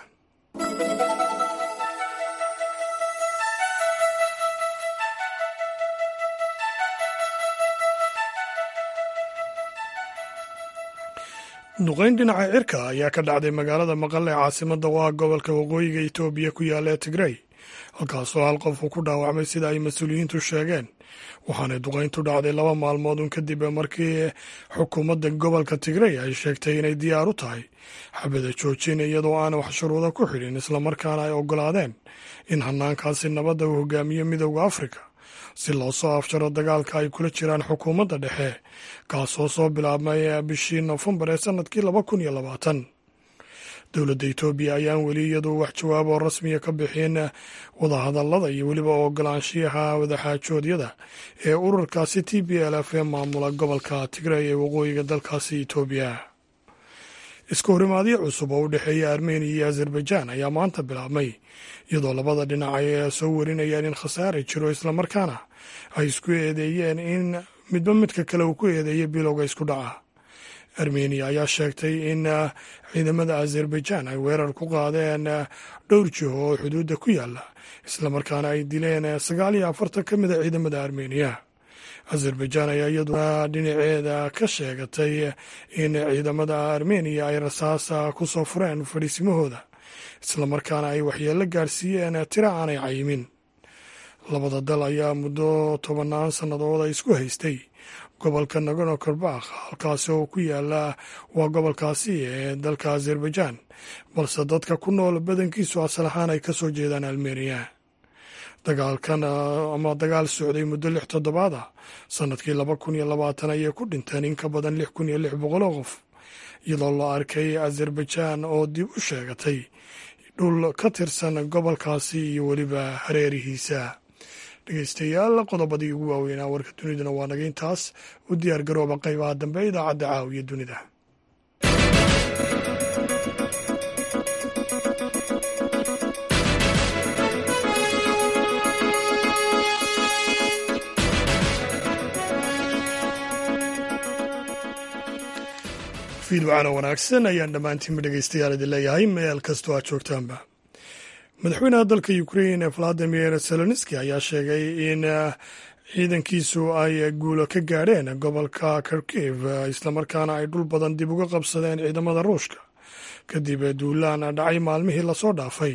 duqayn dhinaca cirka ayaa ka dhacday magaalada maqale ee caasimada oo ah gobolka waqooyiga etoobiya ku yaalla ee tigrey halkaasoo hal qof uu ku dhaawacmay sida ay mas-uuliyiintu sheegeen waxaanay duqayntu dhacday laba maalmood un kadib markii xukuumadda gobolka tigrey ay sheegtay inay diyaar u tahay xabada joojin iyadoo aan wax shuruuda ku xidhin islamarkaana ay oggolaadeen in hanaankaasi nabadda uu hogaamiyo midooda afrika si loo soo afjaro dagaalka ay kula jiraan xukuumadda dhexe kaasoo soo bilaabmay bishii nofembar ee sanadkii laba kun iyo labaatan dowladda etoobiya ayaan weli iyadu wax jawaab oo rasmiya ka bixin wadahadallada iyo weliba ogolaanshiyaha wadaxaajoodyada ee ururkaasi t b l f ee maamula gobolka tigrey ee waqooyiga dalkaasi etoobiya iska horimaadyo cusub oo u dhexeeya armeniya iyo azerbaijan ayaa maanta bilaabmay iyadoo labada dhinac ay soo warinayaan in khasaare jiro islamarkaana ay isku eedeeyeen in midba midka kale uu ku eedeeyay bilowga isku dhaca armeniya ayaa sheegtay in ciidamada azerbaijan ay weerar ku qaadeen dhowr jiho oo xuduudda ku yaala islamarkaana ay dileen sagaal iyo afartan ka mid a ciidamada armeniya azerbaijan ayaa iyaduna dhinaceeda ka sheegatay in ciidamada armeniya ay rasaasa ku soo fureen fadhiisimahooda islamarkaana ay waxyeello gaarsiiyeen tira aanay cayimin labada dal ayaa muddo tobannaan sannadood ay isku haystay gobolka nagorno karbakh halkaasi oo ku yaala waa gobolkaasi ee dalka azerbaijan balse dadka ku nool badankiisu asal ahaan ay ka soo jeedaan armeniya dagaalkan ama dagaal socday muddo lix toddobaad ah sanadkii laba kun iyo labaatan ayay ku dhinteen in ka badan lix kun iyo lix boqol oo qof iyadoo la arkay azerbaijan oo dib u sheegatay dhul ka tirsan gobolkaasi iyo weliba hareerihiisa dhegeystayaal qodobadii ugu waaweynaa warka duniduna waa naga intaas u diyaar garooba qaybaha dambe idaacadda caawiya dunida fiidwacana wanaagsan ayaan dhammaantiinba dhegeystayaal idin leeyahay meel kastoo aad joogtaanba madaxweynaha dalka ukrain valadimir seloniski ayaa sheegay in ciidankiisu ay guulo ka gaadheen gobolka kharkiv islamarkaana ay dhul badan dib uga qabsadeen ciidamada ruushka kadib duulaan dhacay maalmihii lasoo dhaafay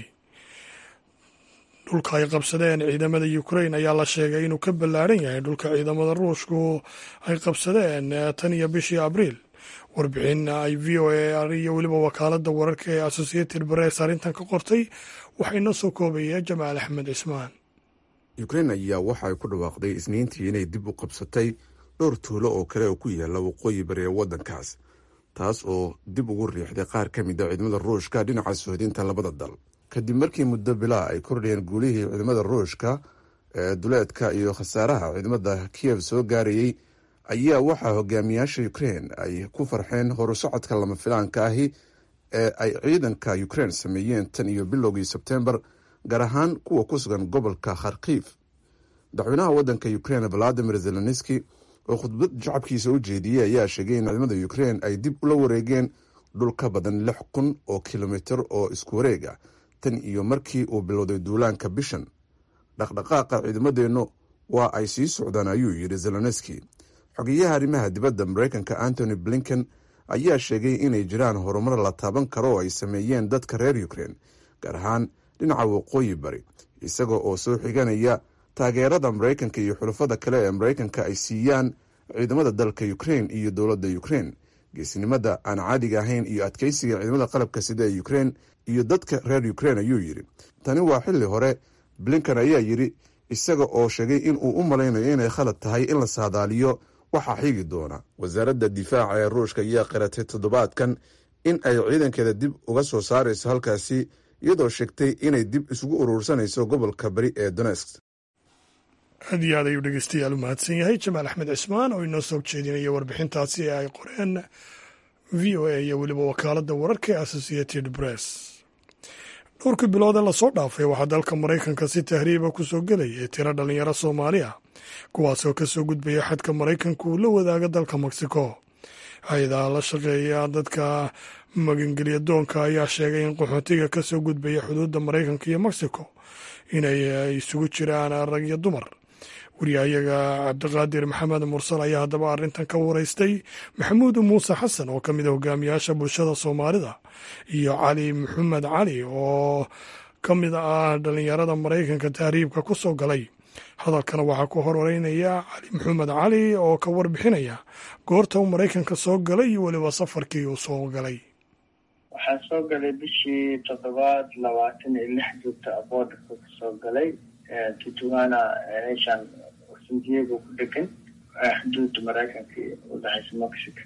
dhulka ay qabsadeen ciidamada ukrain ayaa la sheegay inuu ka ballaaran yahay dhulka ciidamada ruushku ay qabsadeen tan iyo bishii abriil warbixin ay v o a iyo weliba wakaaladda wararka ee associated press arrintan ka qortay waxaa inoo soo koobaya jamaal axmed cismaan ukrain ayaa waxa ay ku dhawaaqday isniintii inay dib u qabsatay dhowr tuulo oo kale oo ku yaala waqooyi bari ee waddankaas taas oo dib ugu riixday qaar ka mid a ciidamada ruushka dhinaca sohdinta labada dal kadib markii muddo bilaa ay kordhayeen guulihii ciidamada ruushka ee duleedka iyo khasaaraha ciidamada kiyev soo gaarayey ayaa waxaa hogaamiyaasha ukrein ay ku farxeen horusocodka lama filaanka ahi ee ay ciidanka ukrein sameeyeen tan iyo bilowgii sebtembar gaar ahaan kuwa ku sugan gobolka kharkiif madaxweynaha waddanka ukrein valadimir zelenski oo khudbad shacabkiisa u jeediyey ayaa sheegay in ciidamada ukrein ay dib ula wareegeen dhul ka badan lix kun oo kilomitir oo isku wareeg ah tan iyo markii uu bilowday duulaanka bishan dhaqdhaqaaqa ciidamadeennu waa ay sii socdaan ayuu yidhi zelenski xogeyaha arrimaha dibadda mareykanka antony blinken ayaa sheegay inay jiraan horumar la taaban karo oo ay sameeyeen dadka reer ukrein gaar ahaan dhinaca waqooyi bari isaga oo soo xiganaya taageerada mareykanka iyo xulafada kale ee mareykanka ay siiyaan ciidamada dalka ukrein iyo dowladda ukrein geesinimada aan caadiga ahayn iyo adkeysiga ciidamada qalabka sida ee ukrein iyo dadka reer ukrein ayuu yidhi tani waa xilli hore blinken ayaa yidhi isaga oo sheegay in uu u malaynayo inay khalad tahay in la saadaaliyo waxaa xigi doona wasaaradda difaaca ee ruushka ayaa qiratay toddobaadkan in ay ciidankeeda dib uga soo saarayso halkaasi iyadoo sheegtay inay dib isugu uruursanayso gobolka bari ee donesk aad iyo aad ayuu dhegeystayaal u mahadsan yahay jamaal axmed cismaan oo inoo soo jeedinaya warbixintaasi ee ay qoreen v o a iyo weliba wakaaladda wararka ee associated press dhowrkii bilood ee lasoo dhaafay waxaa dalka maraykanka si tahriiba ku soo gelaya tiro dhalinyaro soomaali ah kuwaasoo ka soo gudbaya xadka maraykanka uu la wadaaga dalka mexico hay-adaha la shaqeeya dadka magangelya doonka ayaa sheegay in qaxootiga ka soo gudbaya xuduudda maraykanka iyo mexico inay isugu jiraan rag iyo dumar wariyahayaga cabdiqaadir maxamed mursal ayaa haddaba arrintan ka wareystay maxamuud muuse xasan oo ka mid a hogaamiyaasha bulshada soomaalida iyo cali maxamed cali oo ka mid ah dhalinyarada maraykanka tahriibka ku soo galay hadalkana waxaa ku horeynaya cali maxamed cali oo ka warbixinaya goorta uu maraykanka soo galay iyo weliba safarkii uu soo galay waxaa soo galay bishii toddobaad labaatan iyo lix joogta aboodaka kasoo galay tutuana meeshaan san diego ku dhegan xuduudda maraykanka udhexaysa mexico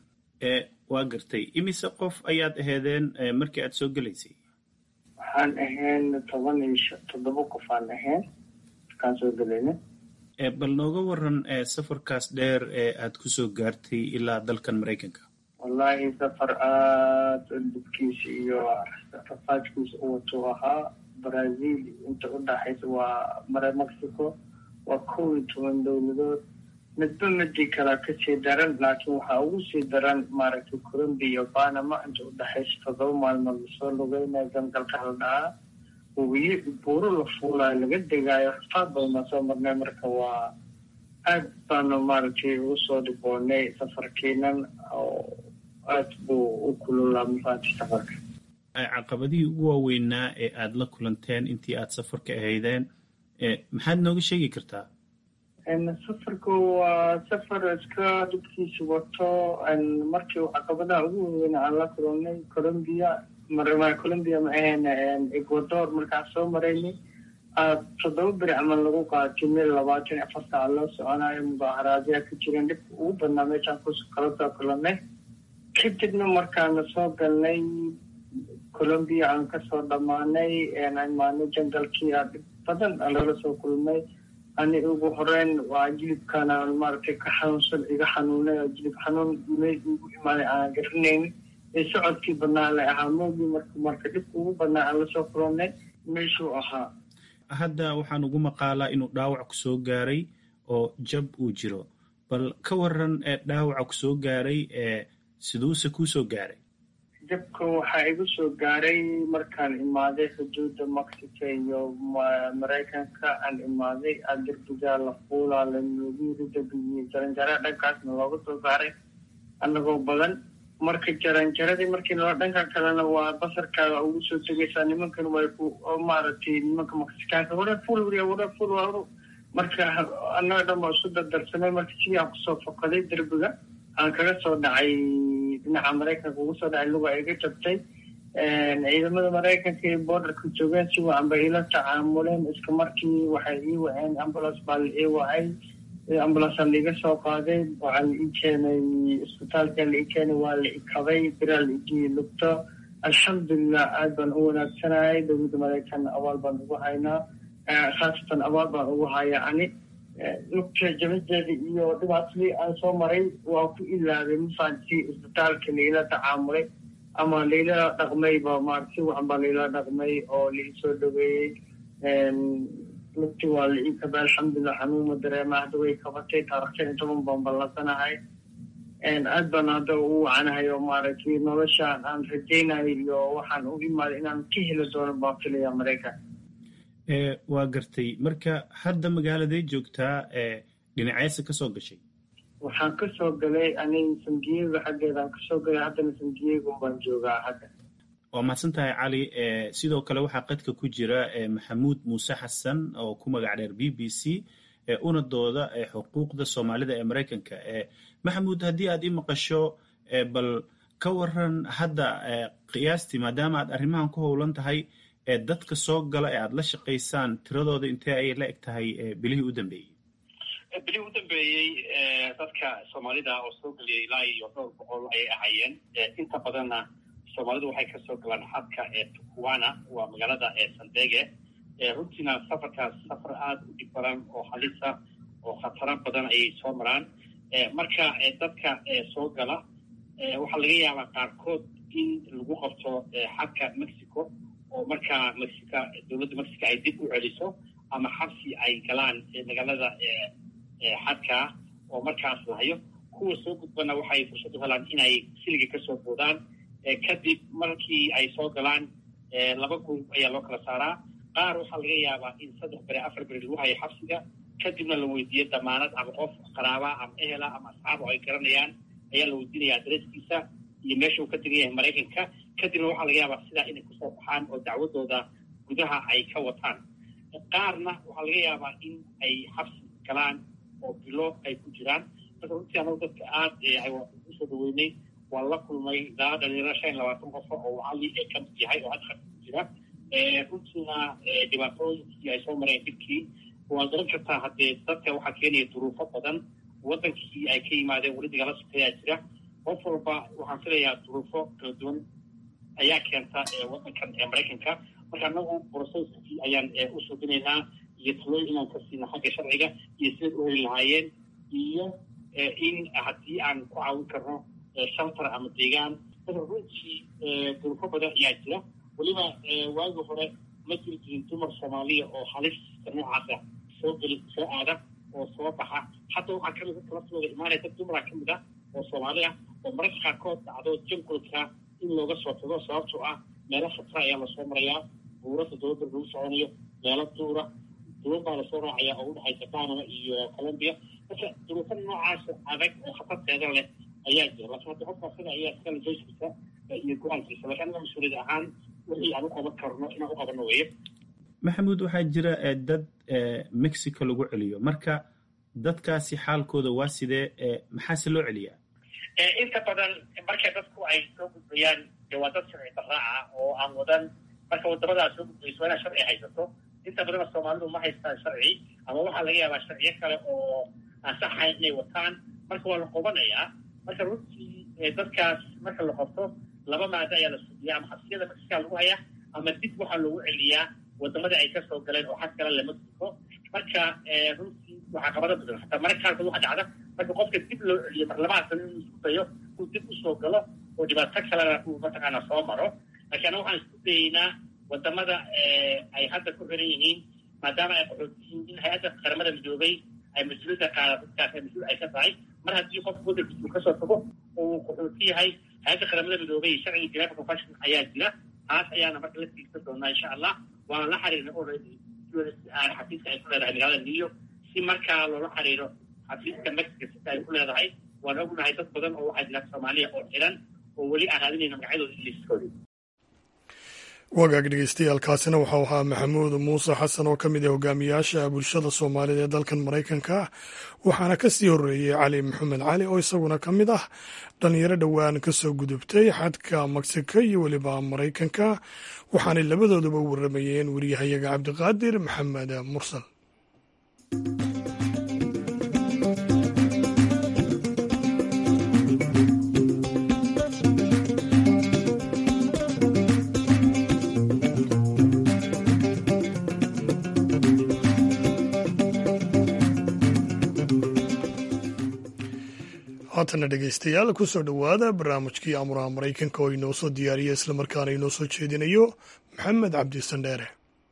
waa gartay imise qof ayaad aheedeen markii aad soo gelaysay waxaan ahayn toban iyo toddoba qof aan ahayn markaan soo gelayna bal nooga waran safarkaas dheer ee aad kusoo gaartay ilaa dalkan maraykanka wallahi safar aada dubkiisa iyo rafaajkiisa u watuu ahaa brazil inta u dhaxaysa waa mare mexico waa kow iyo toban dowladood midba midii kalaa kasii daran laakiin waxaa ugu sii daran maaragtay colombia iyo panama inta u dhexaysa toddoba maalmood lasoo lugeynaya gangalka la dhahaa hubiye buuro la fuulaayo laga degaayo rafaad badanaa soo marnay marka waa aad baanu maaragtay ugu soo dhiboonay safarkiinan oo aad buu u kululaa mafaati safarka caqabadihii ugu waaweynaa ee aada la kulanteen intii aad safarka ahaydeen maxaad nooga sheegi kartaa safarku waa safar iska dhibkiisa wato markii caqabadaha ugu waaweyn aan la kulannay colombia colombia ma ahayn ecuador markaan soo maraynay toddoba beri camal lagu qaatay mil labaatan afar saac loo soconayo mudaaharaadyaa ka jireen dhibka ugu badnaa meeshaan kala soo kulannay kadibna markaana soo galnay colombia aan kasoo dhammaanay imaanay jangalkii aa dhib badan lala soo kulmay ani ugu horeyn waa jilibkana maaragtay ka xanuunsan iga xanuunay oo jilib xanuun meel ugu imaaday aan garanaynin ee socodkii badnaa la ahaa moogii marka marka dhibka ugu badnaa aan lasoo kulannay meeshuu ahaa hadda waxaan ugu maqaalaa inuu dhaawac ku soo gaaray oo jab uu jiro bal ka waran ee dhaawaca ku soo gaaray ee siduuse kuu soo gaaray jabka waxaa igu soo gaaray markaan imaaday xuduudda mexico iyo maraykanka aan imaaday aa derbigaa la fuulaa la noogu yiri derbigiyo jaranjara dhankaasna looga soo saaray annagoo badan marka jaranjaradii markii nala dhanka kalena waa basarkaaga ugu soo tegaysaa nimankan way ku maaragtay nimanka maksikaanka wara ful wara ful marka annaga dhan baa isu dardarsanay marka sidii aan kusoo fokaday derbiga aan kaga soo dhacay dhinaca maraykanka ugu soo dhacay luga iga jabtay ciidamada maraykanka ee borderka joogeen si wacan bay ila tacaamuleen iska markii waxay ii waceen ambulance baa la ii wacay ambulance aan laiga soo qaaday waxaa la ii keenay isbitaalka la ii keenay waa la ikabay biraa la igii lugto alxamdulilah aad baan u wanaagsanayay dowladda maraykan abaal baan ugu haynaa khaasatan abaal baan ugu hayaa ani lugta jabadeeda iyo dhibaatadii aan soo maray waa ku ilaabay mafaanti isbitaalka laila tacaamulay ama laila dhaqmayba maarata si wacan baa laila dhaqmay oo laisoo dhaweeyey lugti waa la ii kabay alxamdulilah xanuuma dareema hadda way kabatay taarikhtan iyo toban baan ballasanahay aad baan hadda u wacanahay oo maaragtay noloshaan aan rajaynayo iyo waxaan u imaaday inaan ka heli doono baan filaya maraykan waa gartay marka hadda magaaladay joogtaa dhinaceesa ka soo gashay waxaan ka soo galay aniga san diego xaggeedaan kasoo galay haddana san diego baan joogaa hadda waa mahadsan tahay cali sidoo kale waxaa qadka ku jira maxamuud muuse xasan oo ku magac dheer b b c una dooda xuquuqda soomaalida ee maraykanka maxamuud haddii aad i maqasho bal ka waran hadda qiyaastii maadaama aad arrimahan ku howlan tahay dadka soo gala ee aad la shaqaysaan tiradooda intee ayay la eg tahay bilihii u dambeeyey bilihii u dambeeyey dadka soomaalida oo soo geliyay ilaa iyo dhowr boqol ayay ahaayeen inta badanna soomaalidu waxay kasoo galaan xadka ee tukuwana waa magaalada ee sandege runtiina safarkaas safar aada u dhib badan oo halisa oo khataro badan ayay soo maraan marka dadka soo gala waxaa laga yaabaa qaarkood in lagu qabto xadka mexico oo markaa mexica dowladda mexico ay dib u celiso ama xabsi ay galaan magaalada xadka oo markaas lahayo kuwa soo gudbana waxay fursad u helaan inay siliga kasoo boodaan kadib markii ay soo galaan laba gruub ayaa loo kala saaraa qaar waxaa laga yaabaa in saddex beri afar beri lagu hayo xabsiga kadibna la weydiiyo damaanad ama qof qaraaba ama ehela ama asxaab oo ay garanayaan ayaa la weydiinaya adreskiisa iyo meesha uu ka tegan yahay maraykanka kadibna waxaa laga yaabaa sidaa inay kusoo baxaan oo dacwadooda gudaha ay ka wataan qaarna waxaa laga yaabaa in ay xabsi galaan oo bilo ay ku jiraan marka runtii anagu dadka aada usoo dhaweynay waa la kulmay ilaa dhalinyaro shan iyo labaatan qofo oo cali ee ka mid yahay oo hadda ku jira runtiina dhibaatooyinkii ay soo mareen dibkii waa garan kartaa haddee dadka waxaa keenaya duruufo badan waddankii ay ka yimaadeen weli dagala sokeeyaa jira qof walba waxaan filayaa duruufo kala duwan ayaa keenta waddankan ee maraykanka marka anagu broceskii ayaan u suubinaynaa iyo talooyin inaan ka siina xagga sharciga iyo sidaad u heli lahaayeen iyo in haddii aan ku caawin karno shelter ama deegaan marka runtii duruufo badan ayaa jira weliba waagi hore ma jiri jirin dumar soomaaliya oo halista noocaasa soo geli soo aada oo soo baxa hadda waxaa kamid dadka laftooda imaanaya dad dumara ka mid ah oo soomaali ah oo mararka qaarkood dhacdo jangolka in looga soo tago sababtoo ah meelo khatara ayaa lasoo marayaa buurada dowladda lagu soconayo meelo duura duwan baa lasoo raacaya oo udhexaysa panama iyo colombia marka duruufo noocaas adag oo khatarteeda leh ayaa jira laakiin hadda qofka asaga ayaa iskala joyskiisa iyo go-aankiisa laakiin anaga mas-uuliyad ahaan wixii aan u qaban karno inaan u qabano weeye maxamuud waxaa jira dad mexico lagu celiyo marka dadkaasi xaalkooda waa sidee maxaase loo celiyaa inta badan markay dadku ay soo gudbayaan dee waa dad sharci daraaca oo aan wadan marka wadamadaas soo gudbayso waa inaad sharci haysato inta badanna soomaalidu ma haystaan sharci ama waxaa laga yaabaa sharciyo kale oo aan saxayn inay wataan marka waa la qobanayaa marka runtii dadkaas marka la qabto laba maado ayaa la sugiya ama xabsiyada mexica lagu hayaa ama dib waxaa loogu celiyaa wadamadii ay kasoo galeen oo xad kale le mexico marka runtii waxaa qabada badan hataa mararka qaarkood waxa dhacda marka qofka dib loo celiyo marlamahaasana inuu isku dayo uu dib usoo galo oo dhibaato kalena uu mataqaana soo maro laakiin anaga waxaan isku dayeynaa wadamada ay hadda ku xiran yihiin maadaama ay qaxood yihiin in hay-adda qaramada midoobay ay mas-uuliyadda qaada dadkaas ay mas-uul ay ka tahay mar haddii qofka waddankiisa uu kasoo tago oo uu qaxooti yahay hay-adda qaramada midoobay sharciga geneva convention ayaa jira taas ayaana marka la tiigsan doonaa insha allah waana la xiriirna already xafiiska ay ku leedahay magaalada new york si markaa loola xiriiro xafiiska mexico sita ay ku leedahay waan ognahay dad badan oo waxaa jira soomaaliya oo xiran oo weli aan raadinayna magacyadooda liiskoodii wagaag dhegeystayaaalkaasina waxau ahaa maxamuud muuse xasan oo ka mid ah hogaamiyaasha bulshada soomaalida ee dalkan maraykanka waxaana ka sii horreeyey cali maxamed cali oo isaguna ka mid ah dhalinyaro dhowaan ka soo gudubtay xadka mexico iyo weliba maraykanka waxaanay labadooduba u warramayeen wariyahayaga cabdiqaadir maxamed mursal haatana dhegeystayaal kusoo dhowaada barnaamijkii amuraha maraykanka oo inoo soo diyaariya islamarkaana inoo soo jeedinayo maxamed cabdi sandheere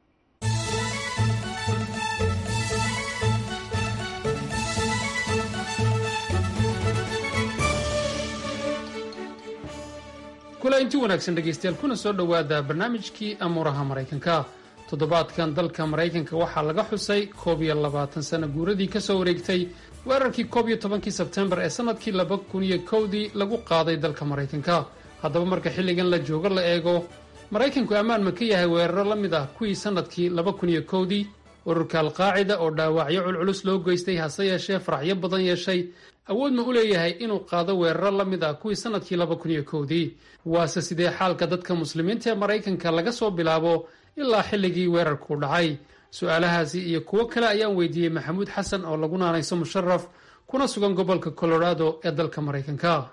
kula inti wanaagsan dhegaystayaal kuna soo dhowaada barnaamijkii amuuraha maraykanka toddobaadkan dalka maraykanka waxaa laga xusay koob iyo labaatan sano guuradii ka soo wareegtay weerarkii koob iyo tobankii sebtembar ee sannadkii laba kun iyo kowdii lagu qaaday dalka maraykanka haddaba marka xilligan la joogo la eego maraykanku ammaan ma ka yahay weeraro la mid ah kuwii sannadkii laba kun iyo kowdii ururka alqaacida oo dhaawacyo culculus loo geystay hase yeeshee faraxyo badan yeeshay awood ma u leeyahay inuu qaado weeraro la mid ah kuwii sannadkii laba kun iyo kowdii waase sidee xaalka dadka muslimiinta ee maraykanka laga soo bilaabo ilaa xilligii weerarku dhacay su-aalahaasi iyo kuwo kale ayaan weydiiyey maxamuud xasan oo lagu naanayso musharaf kuna sugan gobolka colorado ee dalka maraykanka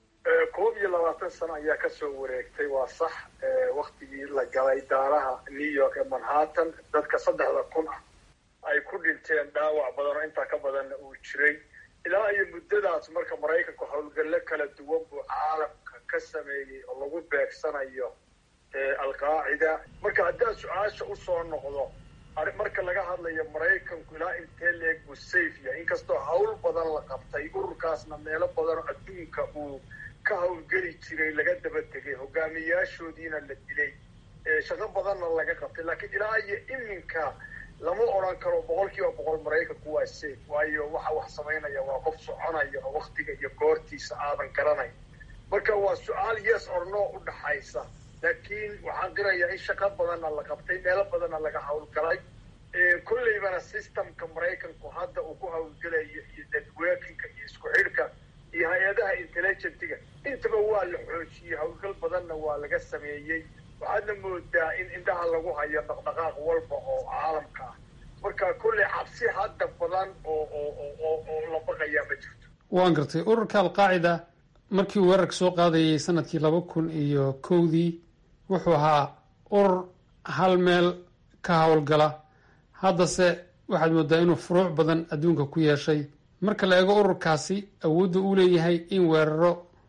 koob iyo labaatan sano ayaa kasoo wareegtay waa sax waktigii la galay daaraha new york ee manhattan dadka saddexda kun ah ay ku dhinteen dhaawac badan oo intaa ka badanna uu jiray ilaa iyo muddadaas marka maraykanku howlgallo kala duwan buu caalamka ka sameeyey oo lagu beegsanayo alqaacida marka haddaan su-aasha usoo noqdo marka laga hadlayo maraykanku ilaa intee leeg buu safe yahay inkastoo hawl badan la qabtay ururkaasna meelo badan oo adduunka uu ka howlgeli jiray laga daba tegay hogaamiyaashoodiina la dilay shaqo badanna laga qabtay laakiin ilaa iyo iminka lama odran karo boqol kiiba boqol maraykanku waa safe waayo waxa wax samaynaya waa qof soconaya oo waktiga iyo goortiisa aadan garanayn marka waa su-aal yes or no u dhaxaysa laakiin waxaan qirayaa in shaqo badanna la qabtay meelo badanna laga howlgalay kolleybana systemka maraykanku hadda uu ku howlgelayo iyo networkinga iyo isku xidhka iyo hay-adaha intelligentiga intaba waa la xoojiyey howlgal badanna waa laga sameeyey waxaadna moodaa in indhaha lagu hayo dhaqdhaqaaq walba oo caalamka ah marka kolley cabsi hadda badan oo oo oo la baqayaa ma jirto waan gartay ururka alqaacida markii uu weerarka soo qaadayay sanadkii laba kun iyo kowdii wuxuu ahaa urur hal meel ka howlgala haddase waxaad moodaa inuu furuuc badan adduunka ku yeeshay marka la eego ururkaasi awoodda uu leeyahay in weeraro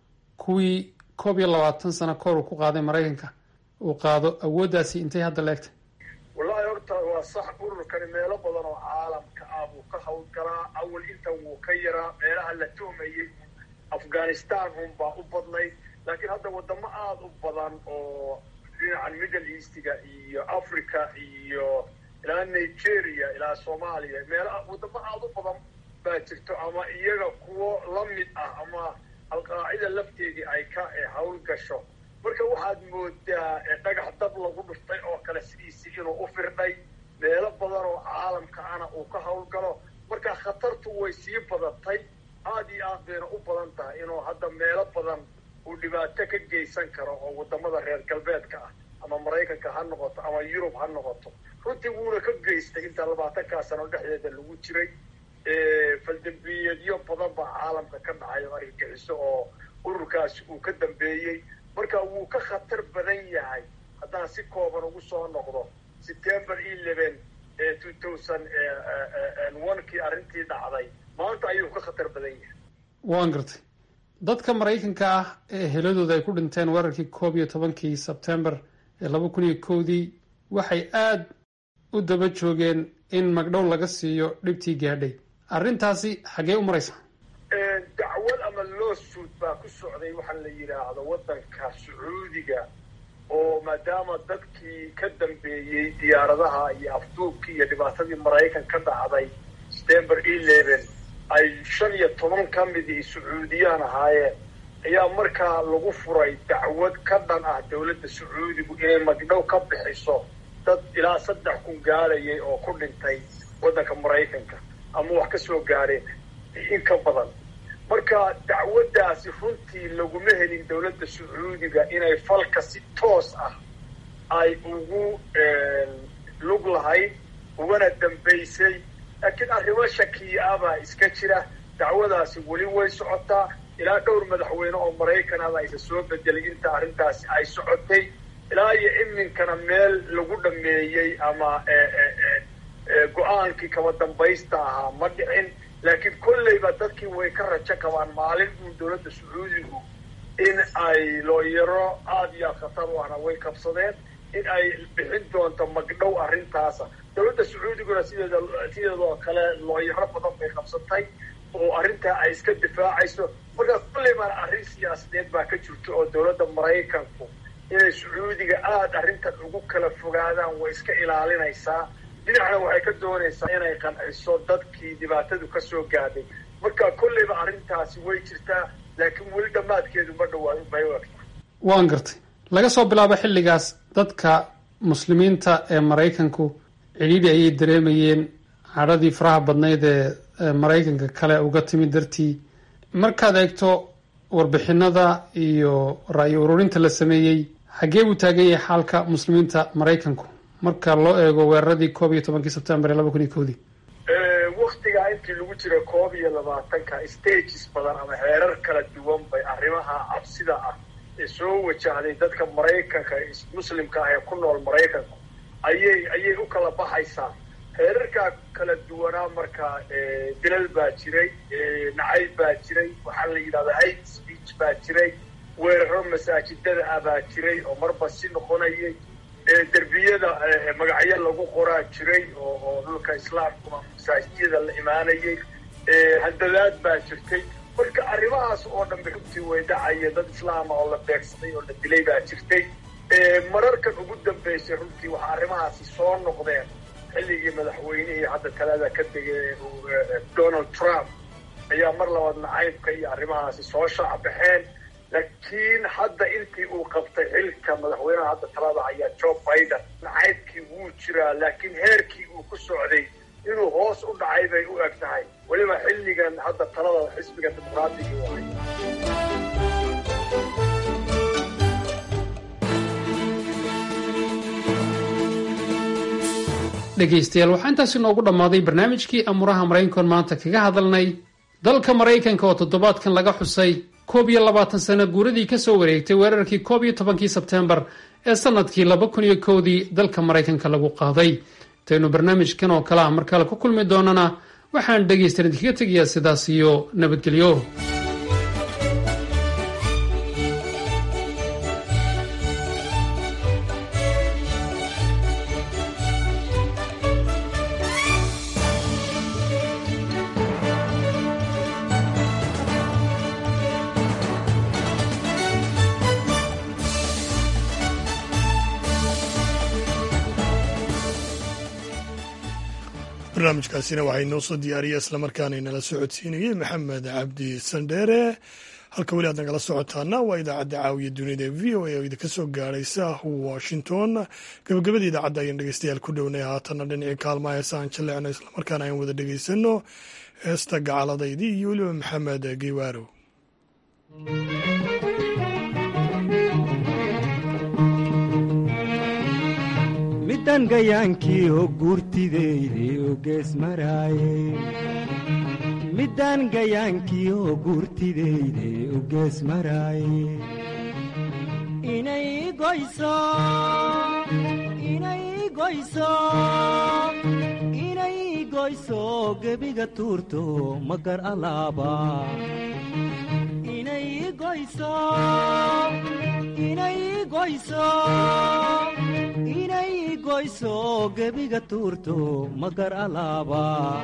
kuwii koob iyo labaatan sano kahor uu ku qaaday maraykanka uu qaado awooddaasi intay hadda leegtay wallahi horta waa sax ururkani meelo badan oo caalamka ah buu ka howlgalaa awal intan wuu ka yaraa meelaha la tuhmayey afghanistan unbaa u badnayd laakiin hadda wadamo aada u badan oo dhinacan middle eastiga iyo africa iyo ilaa nigeria ilaa soomaaliya meel wadamo aada u badan baa jirto ama iyaga kuwo la mid ah ama alqaacida lafteedii ay ka hawl gasho marka waxaad moodaa dhagax dab lagu dhuftay oo kale sidiisii inuu u firdhay meelo badan oo caalamka ana uu ka howlgalo marka khatartu way sii badatay aada iyo aad bayna u badan tahay inuu hadda meelo badan uu dhibaato ka geysan karo oo wadamada reer galbeedka ah ama maraykanka ha noqoto ama yurub ha noqoto runtii wuuna ka geystay intaa labaatankaa sano dhexdeeda lagu jiray faldambiyeedyo badan baa caalamka ka dhacay oo argagixiso oo ururkaasi uu ka dambeeyey marka wuu ka khatar badan yahay haddaan si kooban ugu soo noqdo september eleven two thousand one kii arrintii dhacday maanta ayuu ka khatar badan yahay waan gartay dadka maraykanka ah ee heladooda ay ku dhinteen weerarkii koob iyo tobankii sebtembar ee laba kun iyo kowdii waxay aada u daba joogeen in magdhow laga siiyo dhibtii gaadhay arrintaasi xaggee u maraysa dacwad ama lawsuit baa ku socday waxaa la yidhaahdo waddanka sacuudiga oo maadaama dadkii ka dambeeyey diyaaradaha iyo afduubkii iyo dhibaatadii maraykan ka dhacday september eleven ay shan iyo toban ka midii sacuudiyaan ahaayeen ayaa markaa lagu furay dacwad ka dhan ah dowladda sacuudigu inay magdhow ka bixiso dad ilaa saddex kun gaadhayay oo ku dhintay waddanka maraykanka ama wax ka soo gaadheen in ka badan marka dacwaddaasi runtii laguma helin dowladda sacuudiga inay falka si toos ah ay ugu lug lahayd ugana dambaysay laakiin arrimo shakiya ah baa iska jira dacwadaasi weli way socotaa ilaa dhowr madaxweyne oo maraykan aba aysa soo bedelay inta arrintaasi ay socotay ilaa iyo iminkana meel lagu dhameeyey ama go-aankii kaba dambaysta ahaa ma dhicin laakiin kolleyba dadkii way ka rajo qabaan maalin uun dowladda sacuudigu in ay looyaro aada iyo aad khatar u ahna way qabsadeen in ay bixin doonto magdhow arrintaasa dowladda sacuudiguna sideeda sideedoo kale looyaro badan bay qabsatay oo arrintaa ay iska difaacayso marka kolleybaana arrin siyaasadeed baa ka jirta oo dowladda maraykanku inay sacuudiga aada arrintan ugu kala fogaadaan way iska ilaalinaysaa dhinacna waxay ka doonaysaa inay qanciso dadkii dhibaatadu ka soo gaadhay marka kolleyba arrintaasi way jirtaa laakiin weli dhammaadkeedu ma dhawaa bay u egta waan gartay laga soo bilaabo xilligaas dadka muslimiinta ee maraykanku cidhiidhi ayay dareemayeen cadhadii faraha badnayd ee maraykanka kale uga timid dartii markaad eegto warbixinada iyo ra'yi ururinta la sameeyey xaggee buu taagan yahay xaalka muslimiinta maraykanku marka loo eego weeraradii koob iyo tobankii sebtembar ee laba kun iyo kowdii waktigaa intii lagu jira koob iyo labaatanka stages badan ama heerar kala duwan bay arrimaha cabsida ah ee soo wajahday dadka maraykanka muslimka ah ee ku nool maraykanku ayay ayay u kala baxaysaa heerarkaa kala duwanaa marka dilal baa jiray nacayb baa jiray waxaa la yidhahdaa hate speech baa jiray weeraro masaajidada ah baa jiray oo marba si noqonayay derbiyada magacyo lagu qoraa jiray oo oo dhulka islaamkuma masaajidada la imaanayay handadaad baa jirtay marka arrimahaas oo dhanba runtii way dhacaya dad islaama oo la beegsaday oo la dilay baa jirtay mararkan ugu dambeysay runtii waxaa arrimahaasi soo noqdeen xilligii madaxweynihii hadda talada ka degay donald trump ayaa mar labaad nacaybka iyo arrimahaasi soo shaacbaxeen laakiin hadda intii uu qabtay xilka madaxweynaha hadda talada ayaa joe biden nacaybkii wuu jiraa laakiin heerkii uu ku socday inuu hoos u dhacay bay u eg tahay weliba xilligan hadda talada xisbiga dimuqraadiga u hay dhegaystayaal waxaa intaasi noogu dhammaaday barnaamijkii amuraha maraykankoon maanta kaga hadalnay dalka maraykanka oo toddobaadkan laga xusay koob iyo labaatan sano guuradii ka soo wareegtay weerarkii koob iyo tobankii sebteembar ee sannadkii laba kun iyo kowdii dalka maraykanka lagu qaaday intaynu barnaamijkan oo kale ah markale ku kulmi doonana waxaan dhegaystayan idinkaga tegayaa sidaas iyo nabadgelyo barnaamijkaasina waxaa inoo soo diyaariyay islamarkaana inala socodsiinayey maxamed cabdi sandheere halka weli aad nagala socotaana waa idaacadda caawiya dunida ee v o a oo idinka soo gaaraysa washington gabagabada idaacadda ayaan dhegeystayaal ku dhownay haatanna dhinacii kaalmaha heesa aan jaleecno islamarkaana aan wada dhegeysano heesta gacaladaydii iyo weliba maxamed geywaaro midan gayaankii ho guurtideyde o gees maraaye midan gayaankii ho guurtideyde o gees maraaye inay goyso inay goyso inay goyso gebiga tuurto magar alaaba inay goyso inay goyso inay goyso gebiga tuurto magar alaaba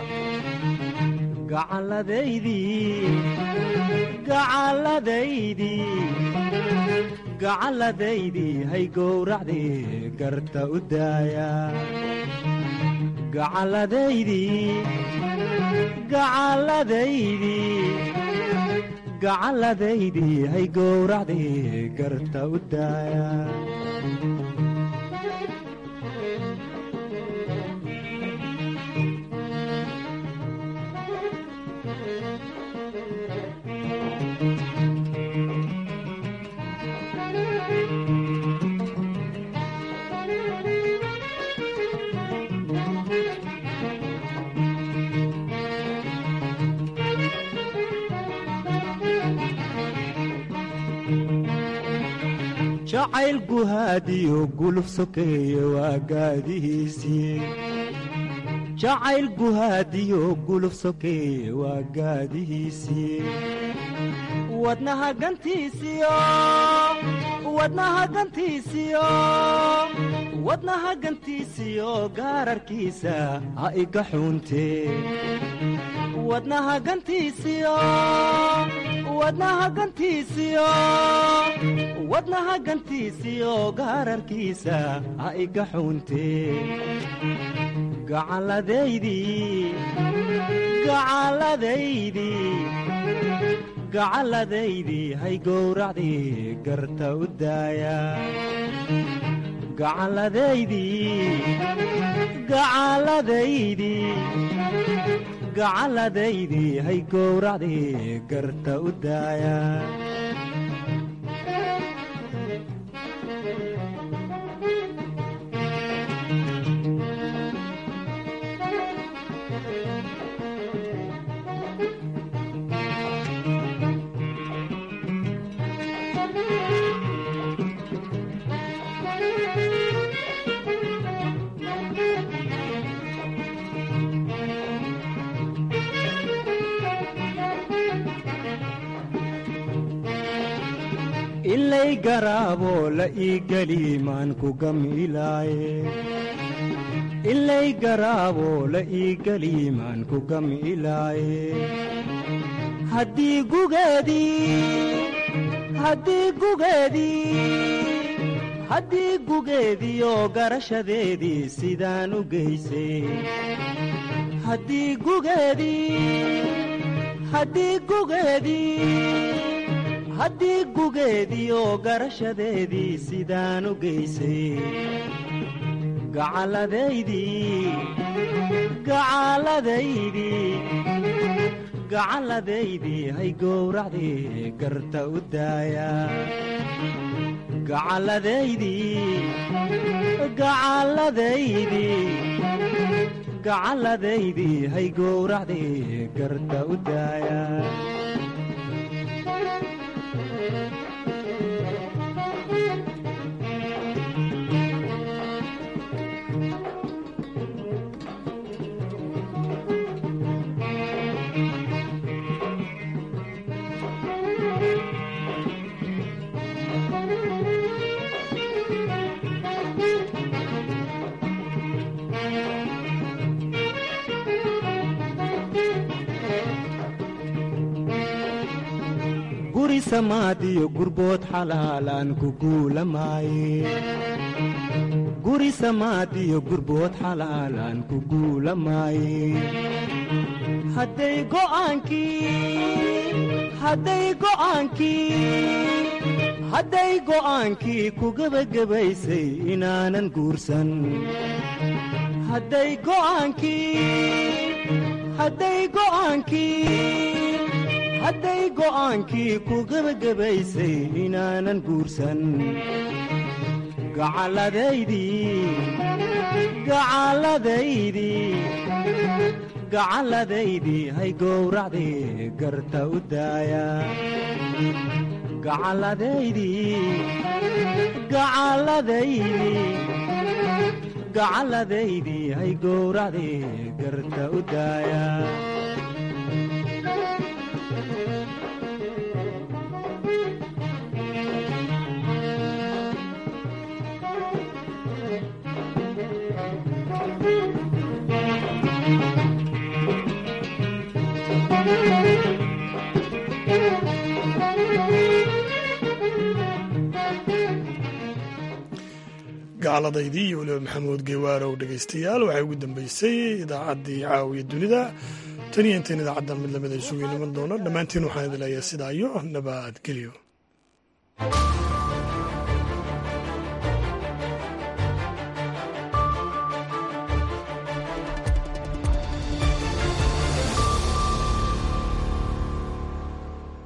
gacalladaydii gacalladaydii gacalladaydii hay gowracdii garta u daaya gacalladaydii gacalladaydii gacalladaydii hay gowracdii garta u daaya jacayl guhaadiyo guluf sokeeye waa gaadihiisii jacayl guhaadiyo guluf sokeeye waa gaadihiisii wadnaha gantiisiyo wadnaha gantiisiyo wadnaha gantiisiyo gaararkiisa ha iga xuuntee wadnaha gantiisiyo wadnaha gantiisiyo wadnaha gantiisiyo gaararkiisa ha iga xuuntee gacalladaydii gacalladaydii gacalladaydii hay gowracdii garta u daaya gacalladaydii gacalladaydii gacalladaydii hay gowracdii garta u daaya ilay garaaboo la ii geli maan ku gamilaaye ilay garaaboo la ii geli maan ku gamilaaye haddii gugeedii haddii gugeedii haddii gugeediyo garashadeedii sidaan u geysay haddii gugeedii haddii gugeedii haddii gugeediyo garashadeedii sidaan u geysay gacalladaydii gacalladaydii gacalladaydii hay gowracdii garta u daaya gacalladaydii gacalladaydii gacalladaydii hay gowracdii garta u daaya guri samaadiyo gurbood xalaalaan ku guulamaaye guri samaadiyo gurbood xalaalaan ku guulamaaye hadday go'aankii hadday go'aankii hadday go'aankii ku gebagabaysay inaanan guursan hadday go'aankii hadday go'aankii hadday go'aankii ku gebagabaysay inaanan guursan gacalladaydii gacalladaydii gacalladaydii hay gowracdii garta u daaya gacalladaydii gacalladaydii gacalladaydii hay gowracdii garta u daaya gacalladaydii iyo weliba maxamuud geywaarow dhegaystayaal waxay ugu dambeysay idaacaddii caawiya dunida tan iyo intayn idaacaddan mid lamid ay isugu iman doono dhammaantiin waxaan idin leeyahay sidaa iyo nabadgelyo